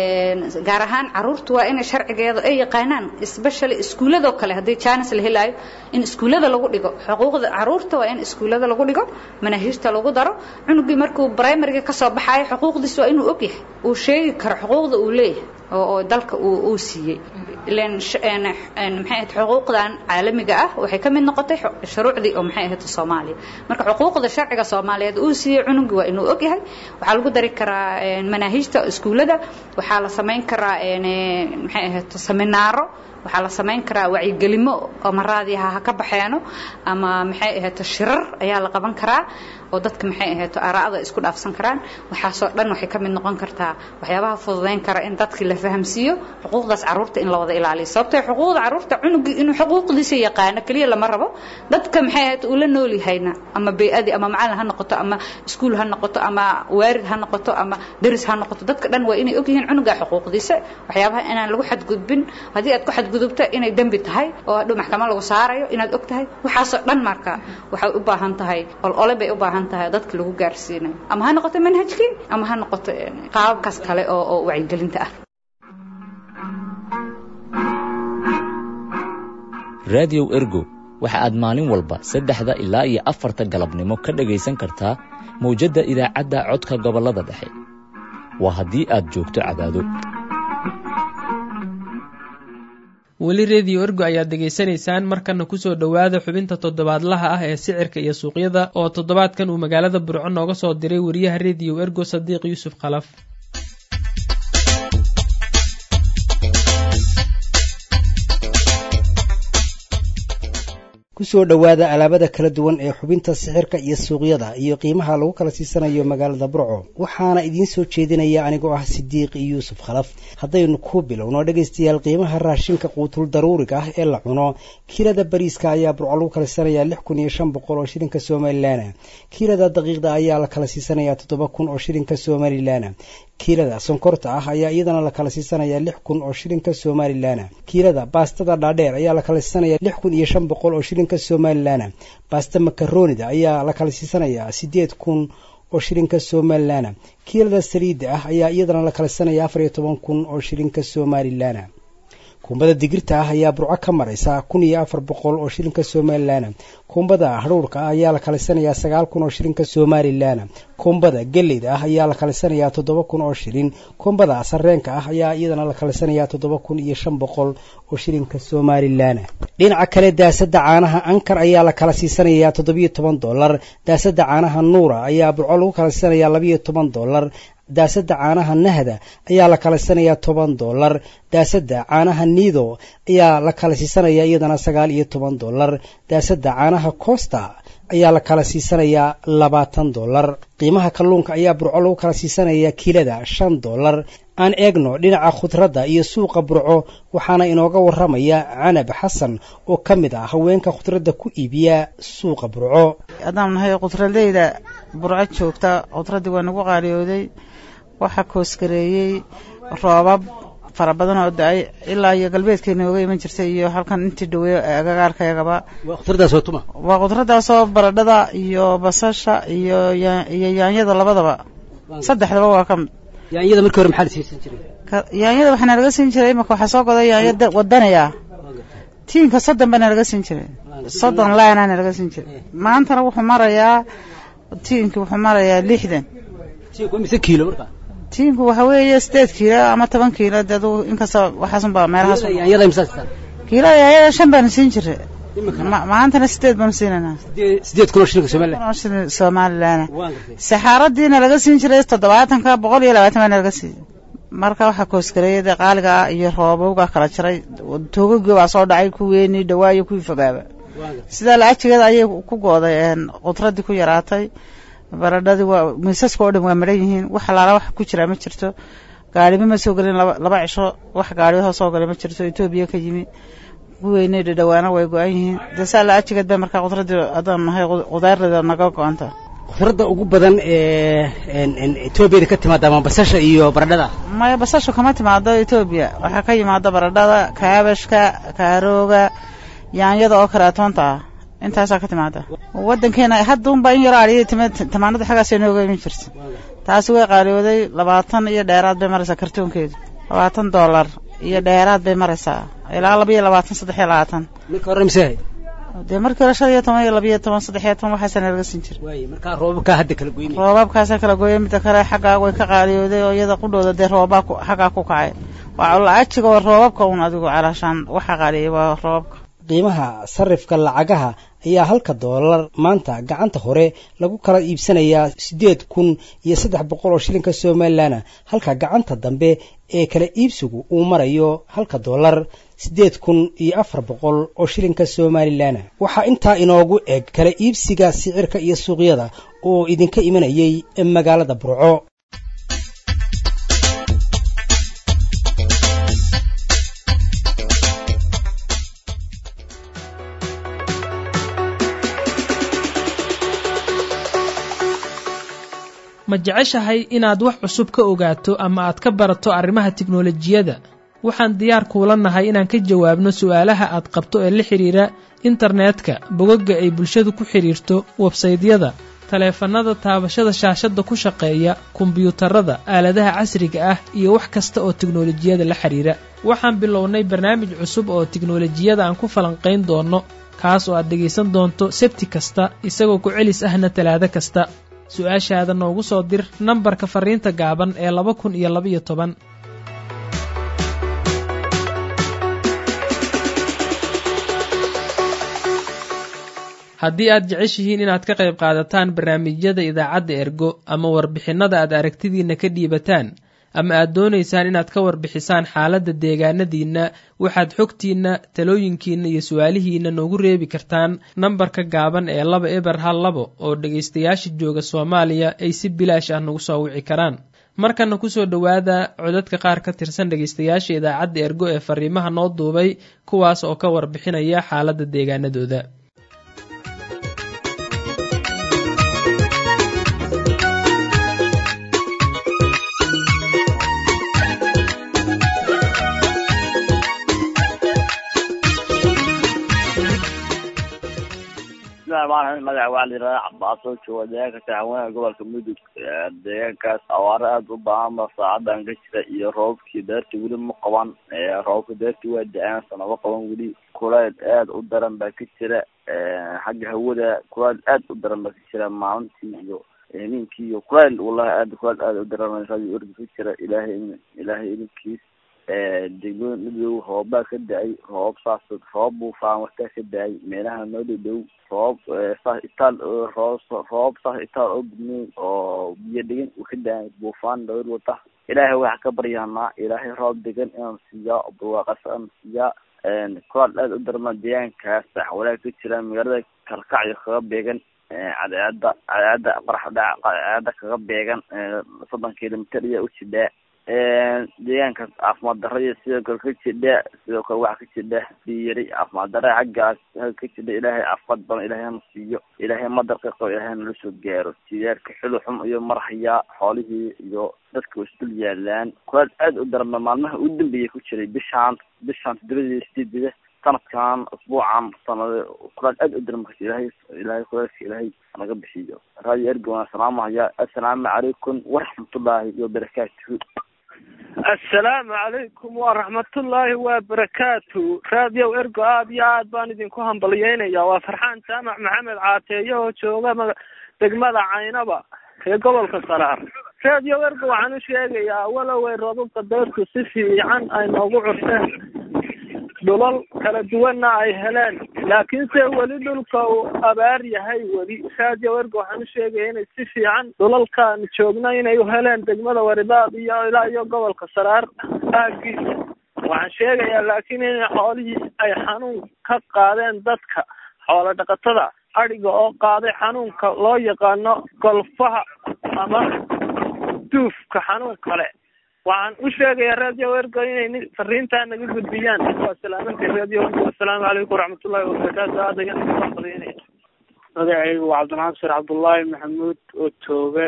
gaar ahaan caruurtu waa inay sharcigeeda ay yaqaanaan especially iskuuladoo kale haddii jaanis la helaayo in iskuullada lagu dhigo xuquuqda caruurta waa in iskuullada lagu dhigo manaahiijta lagu daro cunugii markuu primariga ka soo baxayo xuquuqdiisa waa inuu ogyahay uu sheegi karo xuquuqda uu leeyahay oo dalka uu siiyey ilan maxay ahayd xuquuqdan caalamiga ah waxay ka mid noqotay shuruucdii oo maxay ahayd soomaaliya marka xuquuqda sharciga soomaaliyeed uu siiyey cunugii waa inuu ogyahay waxaa lagu dari karaa manaahiijta iskuullada waxaa la samayn karaa maxay ahayd seminaaro waxaa la samayn karaa wacyigelimo oo maraadiha ha ka baxeeno ama maxay ahayd shirar ayaa la qaban karaa oo dadka maxay ahayd aaraa'ada isku dhaafsan karaan waxaasoo dhan waxay ka mid noqon kartaa waxyaabaha fududayn kara in dadkii la fahamsiiyo xuquuqdaas caruurta in la wada ilaaliyo sababtoo xuquuqda caruurta cunugii inuu xuquuqdiisa yaqaano keliya lama rabo dadka maxay ahayd uu la nool yahayna ama bey-adii ama macalin ha noqoto ama iskuul ha noqoto ama waarid ha noqoto ama deris ha noqoto dadka dhan waa inay ogyihiin cunuga xuquuqdiisa waxyaabaha inaan lagu xadgudbin haddii aad ku xadgudubto inay dembi tahay oo hadhow maxkamad lagu saarayo inaad og tahay waxaasoo dhan marka waxay u baahan tahay olole bay u baahan tahay dadka lagu gaarsiinayo ama ha noqoto manhajkii ama ha noqoto qaababkaas kale oo oo wacyigelinta ah raadiyow ergo waxa aad maalin walba saddexda ilaa iyo afarta galabnimo ka dhegaysan kartaa mawjadda idaacadda codka gobollada dhexe waa haddii aad joogto cadaado weli rediyo ergo ayaad degaysanaysaan markana kusoo dhowaada xubinta toddobaadlaha ah ee sicirka iyo suuqyada oo toddobaadkan uu magaalada burco nooga soo diray wariyaha rediyo ergo sadiiq yuusuf khalaf kusoo dhowaada alaabada kala duwan ee xubinta sixirka iyo suuqyada iyo qiimaha lagu kala siisanayo magaalada burco waxaana idiin soo jeedinaya anigoo ah sidiiq yuusuf khalaf haddaynu ku bilowno dhegaystayaal qiimaha raashinka quutul daruuriga ah ee la cuno kiilada bariiska ayaa burco lagu kala siisanayaa lix kun iyo shan boqol oo shilinka somalilan kiilada daqiiqda ayaa la kala siisanayaa toddoba kun oo shilinka somalilan kiilada sonkorta ah ayaa iyadana la kala siisanayaa lix kun oo shilinka somalilan kiilada baastada dhaadheer ayaa la kala siisanayaa lix kun iyo shan boqol oo shilinka somalilan baasta makaroonida ayaa la kala siisanayaa siddeed kun oo shilinka somalilan kiilada saliidda ah ayaa iyadana la kala siisanayaa afar iyo toban kun oo shilinka somalilan kuumbada digirta ah ayaa burco ka maraysa kun iyo afar boqol oo shilinka somalilan kuumbada hadhuurka ah ayaa la kalisanayaa sagaal kun oo shilinka somalilan kuumbada geleyda ah ayaa la kalisanayaa toddoba kun oo shilin kuumbada sareenka ah ayaa iyadana la kalisanayaa toddoba kun iyo shan boqol oo shilinka somalilan dhinaca kale daasada caanaha ankar ayaa la kala siisanayaa toddobiyo toban dolar daasada caanaha nuura ayaa burco lagu kala siisanayaa labayo toban dolar daasada caanaha nahda ayaa la kala siisanayaa toban dolar daasada caanaha nido ayaa la kala siisanayaa iyadana sagaal iyo toban dolar daasada caanaha costa ayaa la kala siisanayaa labaatan dolar qiimaha kalluunka ayaa burco lagu kala siisanayaa kiilada shan dolar aan eegno dhinaca khudradda iyo suuqa burco waxaana inooga waramaya canab xasan oo ka mid ah haweenka khudradda ku iibiya suuqa burco haddaan nahay khudradeyda burco joogta khudraddii waa nagu qaaliyooday waxaa koosgareeyey roobab fara badan oo da-ay ilaa iyo galbeedkeena oga iman jirtay iyo halkan intii dhaweey agagaarkayagaba waa khudraddaasoo baradhada iyo basasha iyo iyo yaanyada labadaba saddexdaba waa ka mid yaanyada markii hore maxaa la siisan jiray yaanyada waxaa nalaga siin jiray imaka waxaa soo goday yaanya wadanaya tiinka soddon baa nalaga siin jiray soddon laana nalaga siin jiray maantana wuxuu marayaa tiinki wuxuu marayaa lixdan mise kiilo markaa tiinku waxa weeye sideed kiilo ama toban kiilo dee aduu inkasta waxaasunbaa meelahaas yaanyada imsaad kiilo yaanyada shan baanu siin jiray maantana sideed baanu siinaynaa sideed kun oo shilinka somaliland oo shilin somaliland saxaaradiina laga siin jiray toddobaatanka boqol iyo labaatan baana laga siiyey marka waxaa koosgareeyada qaaliga ah iyo roobowga kala jiray toogagii baa soo dhacay kuweenii dhawaa iyo kuwii fogaaba sidaa laajigeeda ayay ku gooday qudradii ku yaraatay baradhadii waa miisaska oo dhan waa maran yihiin wax alaala wax ku jiraa ma jirto gaarima ma soo gelin laba cisho wax gaariyahoo soo galay ma jirto etoobiya ka yimi kuweynay dhadhawaana way go-an yihiin dee saa laajigeed ba markaa qudradii adaan nahay qudaarada naga go-anta khudradda ugu badan ee etoobiyada ka timaada ama basasha iyo baradhada maya basasha kama timaado etoobiya waxaa ka yimaada baradhada kaabashka kaarooga yaanyada oo karaatoonta ah intaasaa ka timaada wadankeena hadda unbaa in yaro adhiya tamaanada xaggaas inooga imin jirta taasi way qaaliyooday labaatan iyo dheeraad bay maraysaa kartoonkeedu labaatan dollar iyo dheeraad bay maraysaa ilaa laba iyo labaatan saddex iyo labaatan marka hore mise dee markii hore shan iyo toban iyo laba iyo toban saddex iyo toban waxaasana laga siin jira markaa roobabkaa hadda kala goynaya roobabkaasa kala gooya midda kale xaggaa way ka qaaliyooday oo iyada qudhooda dee roobabaa xaggaa ku kacay waa la-ajiga waa roobabka un adigu calaashaan waxa qaaliyay waa roobabka qiimaha sarifka lacagaha ayaa halka doolar maanta gacanta hore lagu kala iibsanayaa siddeed kun iyo saddex boqol oo shilinka somalilanna halka gacanta dambe ee kala iibsigu uu marayo halka doolar siddeed kun iyo afar boqol oo shilinka somalilanna waxaa intaa inoogu eg kala iibsiga sicirka iyo suuqyada oo idinka imanayay magaalada burco ma jeceshahay inaad wax cusub ka ogaato ama aad ka barato arrimaha tiknolojiyadda waxaan diyaar kuula nahay inaan ka jawaabno su'aalaha aad qabto ee la xidhiira internetka bogagga ay bulshadu ku xidhiirto websaydyada taleefannada taabashada shaashadda ku shaqeeya kombiyuutarada aaladaha casriga ah iyo wax kasta oo tiknolojiyada la xidhiira waxaan bilownay barnaamij cusub oo tiknolojiyada aan ku falanqayn doonno kaas oo aad dhegaysan doonto sebti kasta isagoo ku celis ahna talaado kasta su-aashaada noogu soo dir nambarka fariinta gaaban ee laba kun iyo labaiyo toban haddii aad jeceshihiin inaad ka qayb qaadataan barnaamijyada idaacadda ergo ama warbixinnada aad aragtidiinna ka dhiibataan ama aad doonaysaan inaad ka warbixisaan xaaladda deegaanadiinna waxaad xogtiinna talooyinkiinna iyo su-aalihiinna noogu reebi kartaan nambarka gaaban ee laba eber hal labo oo dhegaystayaasha jooga soomaaliya ay si bilaash ah nagu soo wici karaan markana kusoo dhowaada codadka qaar ka tirsan dhegaystayaasha idaacadda ergo ee fariimaha noo duubay kuwaas oo ka warbixinaya xaaladda deegaanadooda magaca waxaa la yidhahdaa cabaaso jooga deegaanka taxawanaha gobolka mudug deegaankaas awaaro aada u baahan ba saacadan ka jira iyo roobabkii deerta weli ma qaban roobabka deerta waa da-aan sanaba qaban weli kuleyl aada u daran baa ka jira xagga hawada kuleyl aada u daran baa ka jira maalintii iyo ninkii iyo kuleyl wallahi aada kuleyl aada u daran radio orgi ka jira ilaahay ilaahay idinkiis degmada midoob roobaa ka da-ay roobab saas roobab buufaan warkaa ka da-ay meelaha noo dhow dhow roobab saas itaal roo roobab saas itaal oo gudmey oo biyo degan uu ka da-ay buufaan dhawr wata ilaahay waxaa ka baryaanaa ilaahay roob degan inaan siiyaa barwaaqasa aan siiyaa kulaal aada u darma deegaankaas xawalaha ka jira magaalada kalkacyo kaga beegan cadeecada cadeecada qaraxdhac cadeecada kaga beegan soddon kilomitr ayaa u jidhaa deegaankaas caafimaad darra iyo sidoo kale ka jidha sidoo kale waxaa ka jidha biyari caafimaad darra xaggaas ka jidha ilaahay caafimaad badan ilaahay hana siiyo ilaahay madarka qabo ilaahay nala soo gaaro siyaarka xulu xum iyo marhayaa xoolihii iyo dadka way isdul yaalaan kulaal aada u darma maalmaha ugu dambeeya ku jiray bishaan bishaan todobadii sideedida sanadkan usbuucan sanad kulaal aada u darma ilaahay ilaahay kulaalka ilaahay naga bixiyo radio ergo waan salaamahaya assalaamu calaykum waraxmatullaahi wabarakaatuhu assalaamu calaykum waraxmatullaahi wabarakaatu raadiyow ergo aada iyo aad baan idinku hambalyeynaya waa farxaan jaamac maxamed caateeye oo jooga degmada caynaba ee gobolka saraar radio ergo waxaan u sheegayaa waloway robabka deertu si fiican ay noogu curteen dhulal kala duwanna ay heleen laakiinse weli dhulka uu abaar yahay weli radio ergo waxaan u sheegaya inay si fiican dhulalkaan joogna inay u heleen degmada waridaad iyo ilaa iyo gobolka saraar aagiisa waxaan sheegayaa laakiin in xoolihii ay xanuun ka qaadeen dadka xoolo dhaqatada adhiga oo qaaday xanuunka loo yaqaano golfaha ama duufka xanuun kale waxaan u sheegayaa radio ergo inay fariintaa naga gudbiyaan waa salaamantii radio ergo assalaamu calaykum waraxmatullahi wabarakaatu aad ayaan ugu faqriinaya magacaygu waa cabdinaasir cabdullaahi maxamuud oo jooga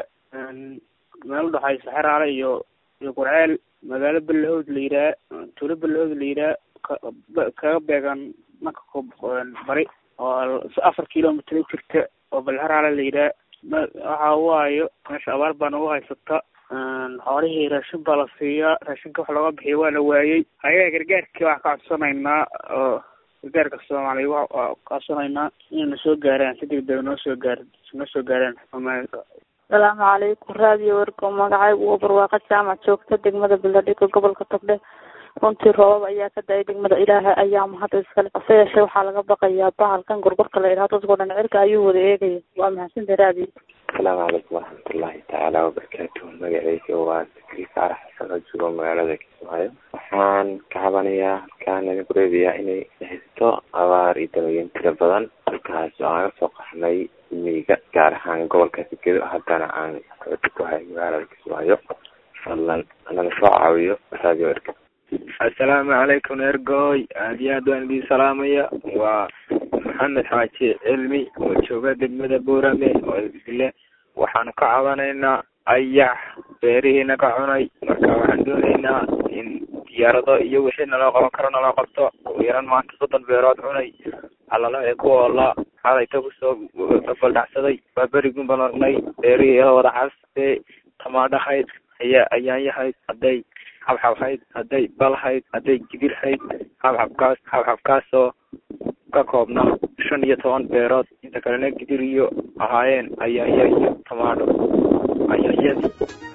meel udhexaysa xeraale iyo iyo qurceel magaalo balahood la yidhaha tuulo balahood la yidhaha kaga beegan dhanka ko bari oo afar kilomitr u jirta oo balxeraale la yidhaha waxa waayo meesha abaar baa nagu haysata xoolihii raashin baa la siiyaa raashinka wax looga bixiya waa la waayey ayaga gargaarkii waxaa ka codsanaynaa oo gargaarka soomaaliya waa codsanaynaa inay na soo gaaraan si degdeg noo soo gaar noo soo gaaraan asalaamu calaykum radio ergo magacaygu waa barwaaqo jaamac joogta degmada beledhigo gobolka togdhe runtii roobab ayaa ka da-ay degmada ilaaha ayaa mahad iskale hase yeeshee waxaa laga baqayaa bahalkan gorgorka la idhaha dadkao dhan cirka ayuu wada eegaya waa mahadsantahay radio asalaamu calaykum waraxmatullaahi tacaala wabarakaatuhu magacayga waa sakri faarax xasan oo joogo magaalada kismaayo waxaan ka cabanayaa halkaan naga kureebayaa inay haysto abaar iyo dalooyin tira badan halkaas oo aan kasoo qaxnay miyiga gaar ahaan gobolka sigedo haddana aan xooti ku hay magaalada kismaayo fadlan naga soo caawiyo radio erga assalaamu calaykum ergoy aad iyo aad waan idin salaamaya waa maxamed xaaji cilmi oo jooga degmada boorame oo ile waxaanu ka cabanaynaa ayax beerihii naga cunay marka waxaan doonaynaa in diyaarado iyo wixii naloo qaban karo naloo qabto ugu yaran maanta soddon beerood cunay alala ee ku oola xalayta kusoo baldhacsaday waa berigun baan aragnay beerihii ee wada caste tamaadhahayd ayaa ayaanyahayd hadday xabxabhayd hadday balhayd hadday gidirhayd xabxabkaas xabxabkaasoo ka koobna shan iyo toban beerood inta kalena gidir iyo ahaayeen ayaanya iyo tamaadho ayaanyadii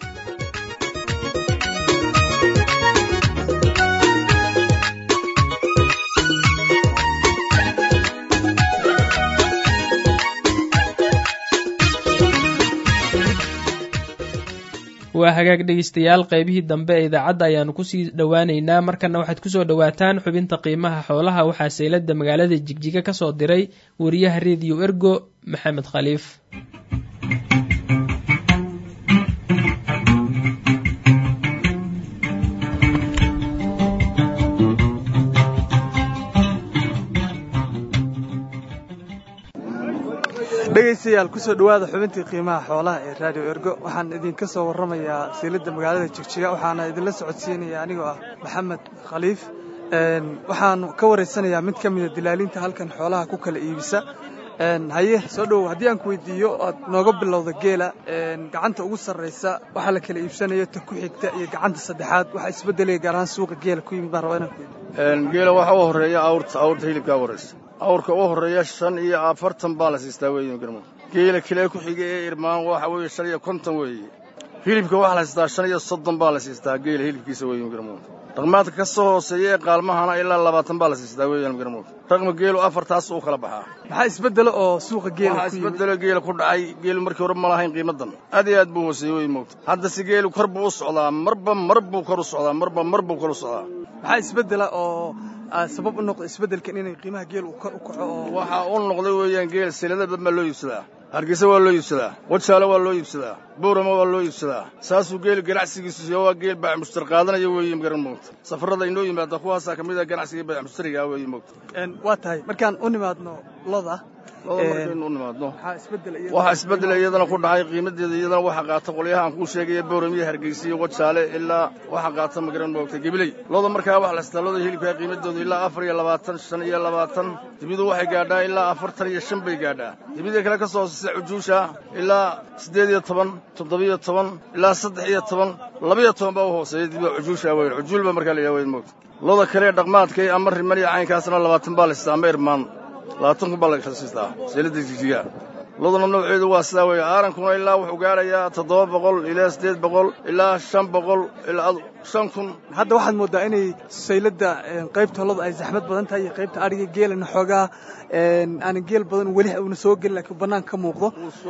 waa hagaag dhegeystayaal qaybihii dambe ee idaacadda ayaanu kusii dhowaaneynaa markana waxaad kusoo dhowaataan xubinta qiimaha xoolaha waxaa seylada magaalada jigjiga kasoo diray wariyaha rediyo ergo maxamed khaliif dhegaystayaal kusoo dhowaada xubintii qiimaha xoolaha ee radio ergo waxaan idinka soo warramayaa siilada magaalada jigjiga waxaana idinla socodsiinaya anigoo ah maxamed khaliif waxaan ka wareysanayaa mid ka mida dilaaliinta halkan xoolaha ku kala iibisa haye soo dhowow haddii aan ku weydiiyo oad nooga bilowda geela gacanta ugu sarraysa waxaa la kala iibsanayo ta ku xigta iyo gacanta saddexaad waxaa isbeddelaya gaar ahaan suuqa geela ku yimid baan rabaa inaan ku weydiiyo geela waxaa u horreeya awrta awrta hilibkaa horraysa awrka u horreeya shan iyo afartan baa la siistaa weeye garmo geela kilee ku xiga ee irmaan waxa weeye shan iyo konton weeye hilibka waxaa la siistaa shan iyo soddon baa la siistaa geela hilibkiisa weeye garmo dhaqmaadka ka soo hooseeya ee qaalmahana ilaa labaatan baa la siistaa weeyaan garmo raqma geelu afartaas uu kala baxaa maxaa isbeddelo oo suuqa geela waxaa isbeddelo geela ku dhacay geelu markii hore ma lahayn qiimadan aad iyo aad buu hooseeyey wey moogta hadda si geelu kor buu u socdaa marba mar buu kor u socdaa marba mar buu kor u socdaa maxaa isbeddela oo sabab u noqda isbeddelkan inay qiimaha geel uu kor u kaco oo waxaa u noqday weeyaan geel silada badan baa loo iibsadaa hargeysa waa loo iibsadaa wajaale waa loo iibsadaa buurama waa loo iibsadaa saasuu geelu ganacsigiisu siyo waa geel baac mushtar qaadanaya weeye garan moogta safarrada inoo yimaada kuwaasaa ka mid ah ganacsiga baac mushtariga weeye moogta waa tahay markaan u nimaadno loda loda markaynu u nimaadno waxaa isbeddela iyadana ku dhacay qiimadeeda iyadana waxaa qaata qolyaha aan kuu sheegaya booramiya hargeysa iyo wajaale ilaa waxaa qaata magaran moogta gebiley loda markaa waxa la sitaa loda hilibkaa qiimadoodu ilaa afar iyo labaatan shan iyo labaatan dibidu waxay gaadhaa ilaa afartan iyo shan bay gaadhaa dibida kale ka soo hooseysa cujuusha ilaa siddeed iyo toban toddobiyo toban ilaa saddex iyo toban labiyo toban baa u hooseeya dibida cujuusha weyn cujuul baa markaa la yidhaha weyn moogta loda kale ee dhaqmaadkay ama riman iyo caynkaasna labaatan baa la sitaa ama irmaan labaatan kun baa la siistaa seelada jijiga loduna nooceedu waa sidaa weeye aarankuna ilaa wuxuu gaarayaa toddoba boqol ilaa siddeed boqol ilaa shan boqol ilaa shan kun hadda waxaad moodaa inay sayladda qaybta loda ay zaxmad badan tahay iyo qaybta adhiga geelana xoogaa aanan geel badan weli una soo gelin laakiin banaanka ka muuqdo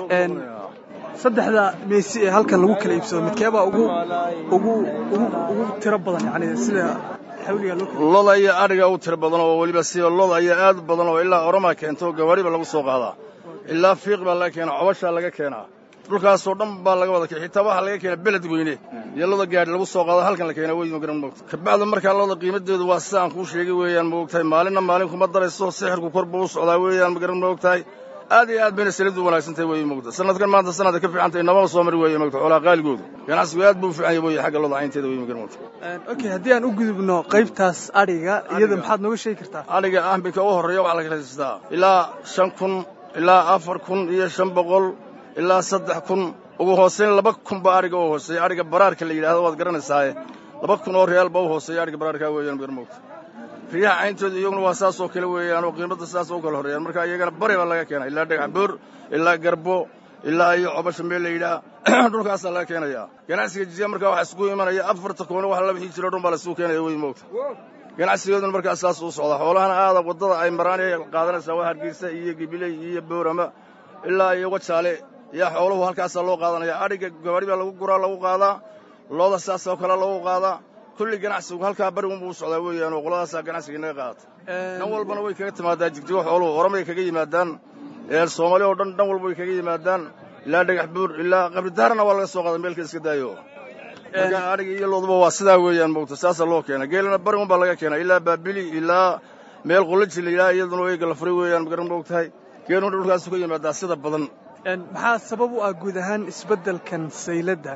saddexda meesi ee halkan lagu kala iibsado midkeebaa ugu ugu ugu ugu tiro badan yani sida xawliga loo loda iyo adhiga u tiro badan oo weliba siba loda ayaa aad u badan oo ilaa oromaa keento oo gawaariba lagu soo qaadaa ilaa fiiq baa laga keenaa cobashaa laga keenaa dhulkaasoo dhan baa laga wada xitaa waxaa laga keenaa beled weyne iyo loda gaadhi lagu soo qaado halkan la keenaa wey magaran moogta kabacda markaa loda qiimadeedu waa sida aan kuu sheegay weeyaan moogtahay maalinna maalin kuma darayso sixirku kor buu u socdaa weeyaan magaran moogtahay aad iyo aad bayna salidu wanaagsantahay wey moogta sanadkan maanta sanadka ka fiicantay nabama soo mari weeye moogta xoolaha qaaligoodu ganacsigu aad buu u fiican yahay wey xagga loda caynteeda wey magaran moogta okay haddii aan u gudubno qaybtaas adhiga iyada maxaad nooga sheegi kartaa adhiga ahminka u horreeya waxaa la kala siistaa ilaa shan kun ilaa afar kun iyo shan boqol ilaa saddex kun ugu hooseyn laba kun ba adhiga u hooseeya adhiga baraarka la yidhahdo waad garanaysaaye laba kun oo reyaal ba u hooseeya adhiga baraarkaa weeyaan magaran moogta riyaha cayntooda iyaguna waa saas oo kale weeyaan oo qiimadda saas u kala horreeyaan marka iyagana bari baa laga keenaa ilaa dhagax boor ilaa garbo ilaa iyo cobasha meel la yidhaah dhulkaasaa laga keenayaa ganacsiga jiziya markaa waxaa isugu imanaya afarta koone wax la bixi jiro dhan baa la isugu keenaya wey moogta ganacsigooduna markaas saas u socdaa xoolahana aada waddada ay maraan ee qaadanaysaa waa hargeysa iyo gibiley iyo boorama ilaa iyo wajaale yaa xooluhu halkaasaa loo qaadanaya adhiga gabaari baa lagu guraa lagu qaadaa looda saas oo kale lagu qaadaa kulli ganacsigu halkaa bari unbuu u socdaa weeyaan oo qoladaasaa ganacsiga inaga qaadata dhan walbana way kaga timaadaa jigjigo xooluhu oramay kaga yimaadaan soomaali oo dhan dhan walba way kaga yimaadaan ilaa dhagax buur ilaa qabridaarna waa laga soo qaada meelka iska daayo marka adhiga iyo looduba waa sidaa weeyaan moogta saasaa loo keena geelana bari un baa laga keenaa ilaa baabili ilaa meel qulaji la yidhaha iyaduna eega la furay weeyaan magaran moogtahay geeluna dhulkaasu ka yimaadaa sida badan maxaa sabab u ah guud ahaan isbeddelkan sayladda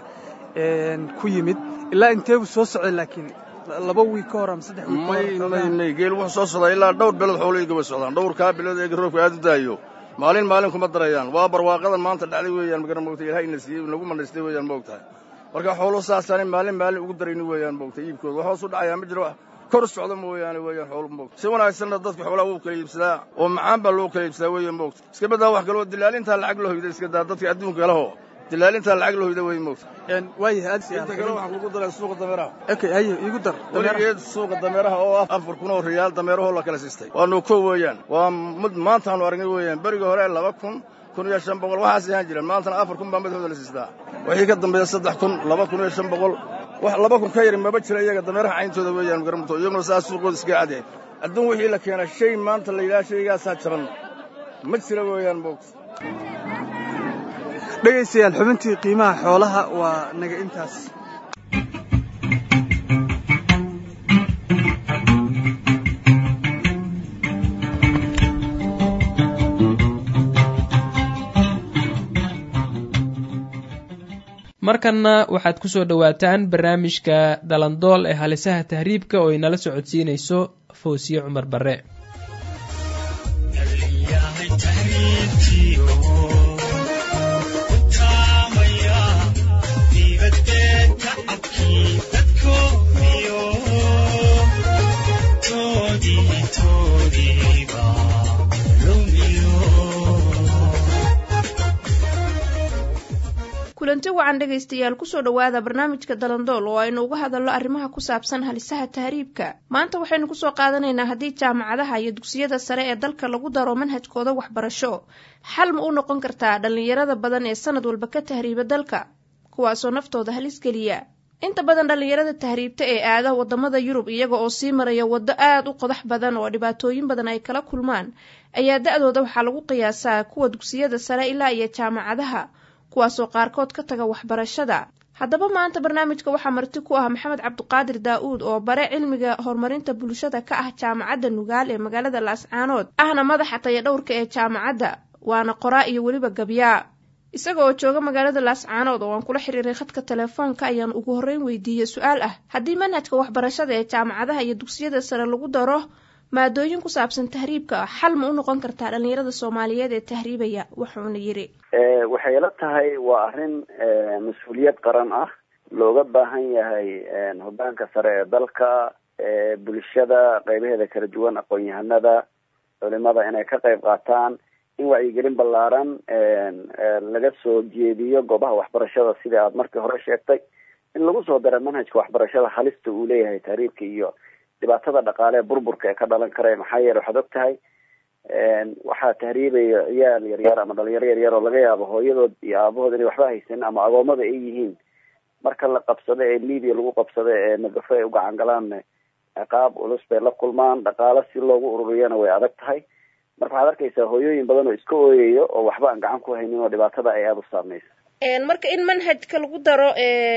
ku yimid ilaa inteebu soo socday laakiin laba wiig ka hor ama saddex wiig may may geel wuxuu soo socdaa ilaa dhowr bilood xoolahayga way socdaan dhowrkaa bilood eega roobka aad u daayo maalin maalin kuma darayaan waa barwaaqadan maanta dhacday weeyaan magaran moogta ilahay ina siiyey nagu manaystay weeyaan moogtahay marka xooluhu saasaanay maalin maalin ugu darayni weeyaan moogta iibkooda wax hoos u dhacayaa ma jiro wax kor socda mooyaane weeyaan xoolu moogta si wanaagsanna dadka xoolaha wuu kala iibsadaa oo macaan baa loo kala iibsadaa weeyaan moogta iska badaa wax kaloo dilaalintaa lacag la hoyda iska daa dadka adduunka leho dilaalintaa lacag la hoyda wey moogta waayahay aad inta kale waxaan kugu daray suuqa dameeraha okay haye igu dar weligeed suuqa dameeraha oo ah afar kun oo riyaal dameerahoo la kala siistay waa nuuko weeyaan waa mid maantaanu aragnay weeyaan beriga hore laba kun kun iyo shan boqol waxaas ahaan jireen maantana afar kun baa madaxooda la siistaa wixii ka dambeeya saddex kun laba kun iyo shan boqol wax laba kun ka yari maba jira iyaga dameeraha cayntooda weeyaan garamto iyaguna saas suuqooda iska cadyahay adduun wixii la keenaa shay maanta la yidhaha shaygaasaa jaban ma jira weeyaan moogta dhegaystayaal xubintii qiimaha xoolaha waa naga intaas markanna waxaad ku soo dhowaataan barnaamijka dalandool ee halisaha tahriibka oo inala socodsiinayso foosiye cumar barre kulanti wacan dhegaystayaal kusoo dhowaada barnaamijka dalandool oo aynu uga hadalno arrimaha ku saabsan halisaha tahriibka maanta waxaynu kusoo qaadanaynaa haddii jaamacadaha iyo dugsiyada sare ee dalka lagu daro manhajkooda waxbarasho xal ma u noqon kartaa dhallinyarada badan ee sanad walba ka tahriiba dalka kuwaasoo naftooda halis geliya inta badan dhallinyarada tahriibta ee aada wadamada yurub iyaga oo sii maraya waddo aada u qodax badan oo dhibaatooyin badan ay kala kulmaan ayaa da-dooda waxaa lagu qiyaasaa kuwa dugsiyada sare ilaa iyo jaamacadaha kuwaasoo qaarkood ka taga waxbarashada haddaba maanta barnaamijka waxaa marti ku ah maxamed cabdiqaadir daa-uud oo bare cilmiga horumarinta bulshada ka ah jaamacadda nugaal ee magaalada laascaanood ahna madaxa taya dhowrka ee jaamacadda waana qoraa iyo weliba gabyaa isaga oo jooga magaalada laascaanood oo aan kula xiriiray khadka telefoonka ayaan ugu horreyn weydiiyey su-aal ah haddii manhajka waxbarashada ee jaamacadaha iyo dugsiyada sare lagu daro maadooyin ku saabsan tahriibka xal ma u noqon kartaa dhalinyarada soomaaliyeed ee tahriibaya wuxuuna yidhi waxay ila tahay waa arrin mas-uuliyad qaran ah looga baahan yahay hoggaanka sare ee dalka bulshada qeybaheeda kala duwan aqoon-yahanada culimada inay ka qeyb qaataan in wacyigelin ballaaran laga soo jeediyo goobaha waxbarashada sida aad markii hore sheegtay in lagu soo dara manhajka waxbarashada halista uu leeyahay tahriibka iyo dhibaatada dhaqaale ee burburka ee ka dhalan kara maxaa yeele waxaad og tahay waxaa tahriibaya ciyaal yaryar ama dhalinyaro yaryar oo laga yaabo hooyadood iyo aabahood inay waxba haysanin ama agoomada ay yihiin marka la qabsado ee libya lagu qabsado ee nagafo ay ugacan galaanne ciqaab culus bay la kulmaan dhaqaalo si loogu ururiyana way adag tahay marka waxaad arkaysaa hooyooyin badan oo iska ooyayo oo waxba aan gacan ku haynin oo dhibaatada ay aada u saameysa marka in manhajka lagu daro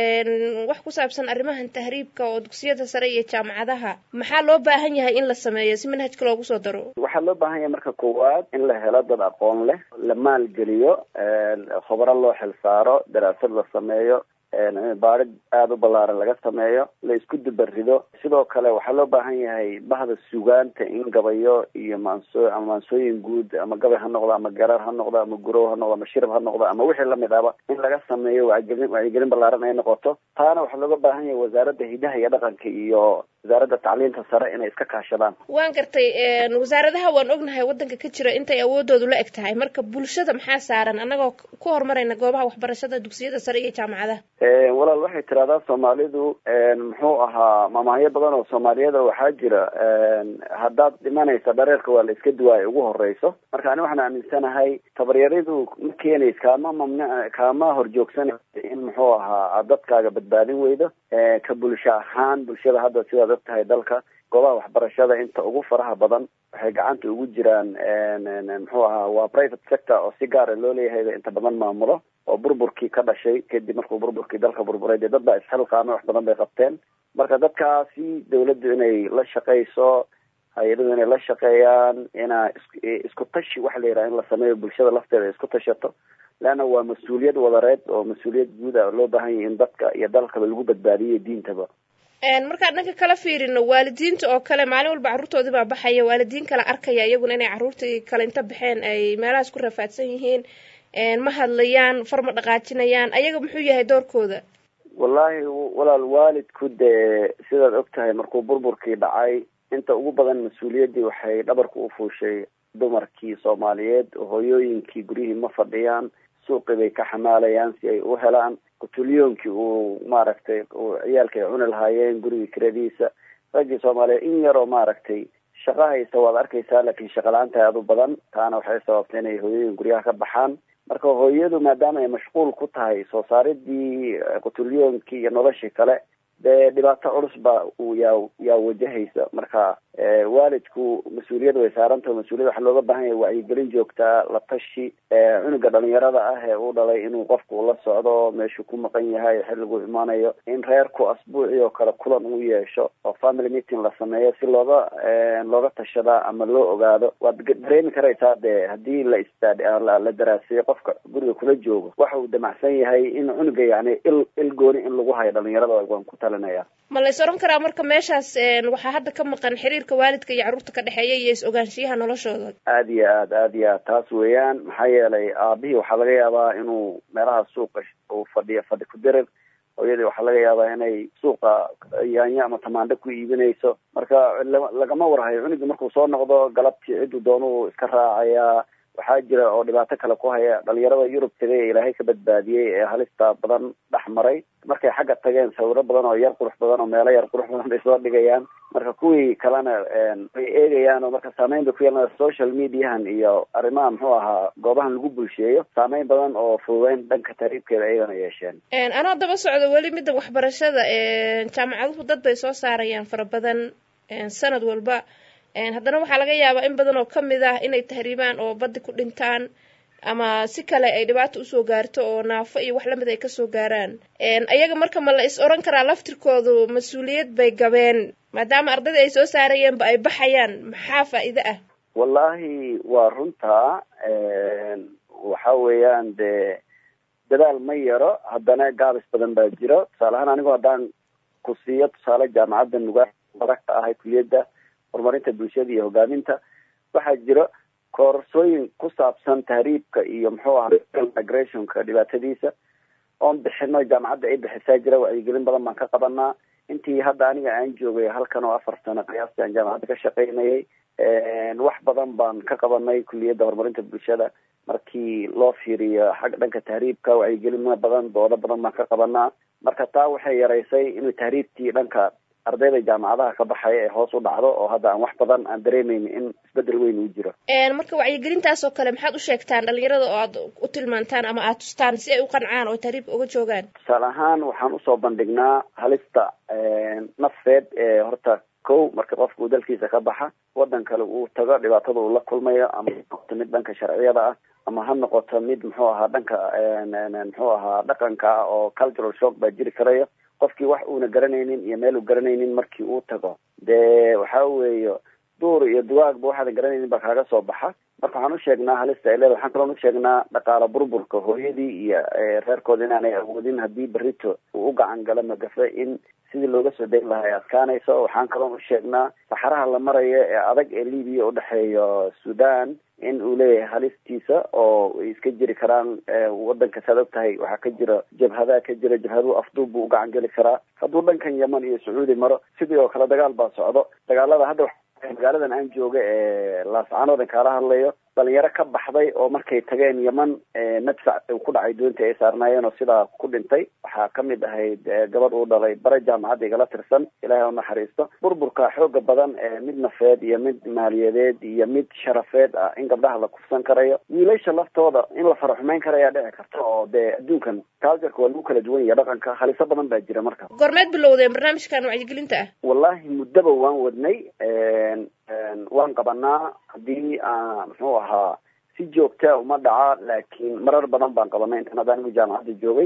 wax ku saabsan arrimahan tahriibka oo dugsiyada sare iyo jaamacadaha maxaa loo baahan yahay in la sameeyo si manhajka loogu soo daro waxaa loo baahan yahay marka koowaad in la helo dad aqoon leh la maalgeliyo khubaro loo xil saaro daraasad la sameeyo baarid aada u ballaaran laga sameeyo la isku dubarido sidoo kale waxaa loo baahan yahay bahda sugaanta in gabayo iyo maanso ama maansooyin guud ama gabay ha noqdo ama garar ha noqdo ama gurow ha noqdo ama shirab ha noqdo ama wixii lamid ahba in laga sameeyo wacyigelin wacyigelin ballaaran ay noqoto taana waxaa looga baahan yahay wasaaradda hidaha iyo dhaqanka iyo wasaaradda tacliinta sare inay iska kaashadaan waan gartay wasaaradaha waan ognahay waddanka ka jira intay awoodoodu la eg tahay marka bulshada maxaa saaran annagoo ku horumarayna goobaha waxbarashada dugsiyada sare iyo jaamacadaha walaal waxay tiraahdaa soomaalidu muxuu ahaa mamahyo badan oo soomaaliyada waxaa jira haddaad dhimanaysa dhareerka waa la iska duwaaya ugu horeyso marka ani waxaan aaminsanahay tabaryaridu ma keenays kaama mamnuc kaama horjoogsanaysa in muxuu ahaa aad dadkaaga badbaadin weydo ka bulsho ahaan bulshada hadda sidaad og tahay dalka goobaha waxbarashada inta ugu faraha badan waxay gacanta ugu jiraan muxuu ahaa waa private sector oo si gaara loo leeyahay inta badan maamulo oo burburkii ka dhashay kadib markuu burburkii dalka burburay dee dad baa isxilqaamay wax badan bay qabteen marka dadkaasi dawladdu inay la shaqayso hay-aduhu inay la shaqeeyaan inaa isku tashi waxa la yidhaha in la sameeyo bulshada lafteeda ay isku tashato leanna waa mas-uuliyad wadareed oo mas-uuliyad guud a loo baahan yahay in dadka iyo dalkaba lagu badbaadiyo diintaba markaan dhanka kala fiirino waalidiinta oo kale maalin walba carruurtoodii baa baxaya waalidiin kala arkaya iyaguna inay carruurtii kale inta baxeen ay meelahaas ku rafaadsan yihiin ma hadlayaan far ma dhaqaajinayaan ayaga muxuu yahay doorkooda wallaahi walaal waalidku dee sidaad og tahay markuu burburkii dhacay inta ugu badan mas-uuliyaddii waxay dhabarka u fuushay dumarkii soomaaliyeed hooyooyinkii guryihii ma fadhiyaan suuqii bay ka xamaalayaan si ay u helaan kutulyoonkii uu maaragtay ciyaalka ay cuni lahaayeen gurigii kiradiisa raggii soomaaliyeed in yaroo maaragtay shaqo haysta waad arkaysaa laakiin shaqa la-aanta aada u badan taana waxay sababtay inay hooyooyin guryaha ka baxaan marka hooyadu maadaama ay mashquul ku tahay soo saaridii kutulyoonkii iyo noloshii kale dee dhibaato culus baa uu yaa yaa wajahaysa marka waalidku mas-uuliyad way saarantaho mas-uuliyad waxaa looga baahan yahay wacyigelin joogtaa la tashi cunuga dhalinyarada ah ee u dhalay inuu qofku ula socdo meeshuu ku maqan yahay xilliguu imaanayo in reerku asbuucii oo kale kulan uu yeesho oo family meeting la sameeyo si looga looga tashadaa ama loo ogaado waad dareemi karaysaa dee haddii la istaad la daraaseeyo qofka guriga kula joogo waxa uu damacsan yahay in cunuga yani il il gooni in lagu hayo dhalinyarada waan ku talinaya ma la is oran karaa marka meeshaas waxaa hadda ka maqan xiriirka waalidka iyo carruurta ka dhexeeya iyo is ogaanshiyaha noloshooda aada iyo aad aada iyo aad taas weeyaan maxaa yeelay aabihii waxaa laga yaabaa inuu meelaha suuqa uu fadhiyo fadhi ku dirir hooyadii waxaa laga yaabaa inay suuqa yaanyo ama tamaandho ku iibinayso marka lagama warhayo cunugii markuu soo noqdo galabtii cidduu doonuu iska raacayaa waxaa jira oo dhibaato kale ku haya dhalinyarada yurub tagay ee ilaahay ka badbaadiyey ee halista badan dhex maray markay xagga tageen sawiro badan oo yar qurux badan oo meelo yar qurux badan bay soo dhigayaan marka kuwii kalena way eegayaan oo marka saameyn bay ku yeelanaya social mediahan iyo arrimaha muxuu ahaa goobahan lagu bulsheeyo saameyn badan oo fududeyn dhanka tariibkeeda ayagana yeesheen anoo daba socdo weli midda waxbarashada jaamacaduhu dad bay soo saarayaan fara badan sanad walba haddana waxaa laga yaabaa in badan oo kamid ah inay tahriibaan oo baddi ku dhintaan ama si kale ay dhibaato usoo gaarto oo naafo iyo wax lamid ay kasoo gaaraan ayaga marka ma la is oran karaa laftirkoodu mas-uuliyad bay gabeen maadaama ardayda ay soo saarayeenba ay baxayaan maxaa faa'iide ah wallaahi waa runtaa waxa weeyaan dee dadaal ma yaro haddana gaabis badan baa jiro tusaale ahaan anigu haddaan ku siiyo tusaale jaamacadda nugaa baragta ahay kuliyadda horumarinta bulshada iyo hogaaminta waxaa jira koorsooyin ku saabsan tahriibka iyo muxuu ahaa migrationka dhibaatadiisa oon bixino jaamacadda ay bixisaa jira wacyigelin badan baan ka qabanaa intii hadda aniga aan joogay halkan oo afar sano qiyaastii aan jaamacadda ka shaqaynayay wax badan baan ka qabanay kuliyadda horumarinta bulshada markii loo fiiriyo xagga dhanka tahriibka wacyigelino badan doodo badan baan ka qabanaa marka taa waxay yaraysay inuu tahriibtii dhanka ardayda jaamacadaha ka baxaya ee hoos u dhacdo oo hadda aan wax badan aan dareemeyn in isbedel weyn uu jiro marka wacyigelintaas oo kale maxaad u sheegtaan dhalinyarada oo aad u tilmaantaan ama aad tustaan si ay u qancaan oo tahriibka uga joogaan tusaale ahaan waxaan usoo bandhignaa halista nafeed ee horta kow marka qofka uu dalkiisa ka baxa wadan kale uu tago dhibaatada uu la kulmayo ama ha noqoto mid dhanka sharciyada ah ama ha noqoto mid muxuu ahaa dhanka muxuu ahaa dhaqanka ah oo cultural shock baa jiri karayo qofkii wax uuna garanaynin iyo meel uu garanaynin markii uu tago dee waxa weeye duur iyo duwaagba waxaadan garanaynin baa kaaga soo baxa marka waxaan usheegnaa halista ay leeda waxaan kaloon usheegnaa dhaqaala burburka hooyadii iyo reerkooda inaanay awoodin haddii berito uu u gacan galo magafe in sidii looga soo dayn lahaa ay adkaanayso waxaan kaloon usheegnaa saxaraha la marayo ee adag ee libiya udhexeeyo sudan in uu leeyahay halistiisa oo ay iska jiri karaan wadanka saad og tahay waxaa ka jira jabhadaa ka jira jabhaduhu afduub buu ugacan geli karaa hadduu dhankan yeman iyo sacuudi maro sidii oo kale dagaal baa socdo dagaalada hadda magaaladan aan jooga ee laascaanood kaala hadlayo dhalinyaro ka baxday oo markay tageen yeman madfac uu ku dhacay doontii ay saarnaayeen oo sidaa ku dhintay waxaa kamid ahayd gabadh uu dhalay bare jaamacadda igala tirsan ilaahay u naxariisto burburka xooga badan ee mid nafeed iyo mid maaliyadeed iyo mid sharafeed ah in gabdhaha la kufsan karayo wiilasha laftooda in la fara xumeyn karayaa dhici karta oo dee adduunkan cultureka waa lagu kala duwan yahay dhaqanka haliso badan baa jira marka goormeed bilowdeen barnaamijkan wacyigelinta ah wallahi muddaba waan wadnay waan qabanaa haddii muxuu ahaa si joogta uma dhaca laakiin marar badan baan qabanay intan hadda anigu jaamacadda joogay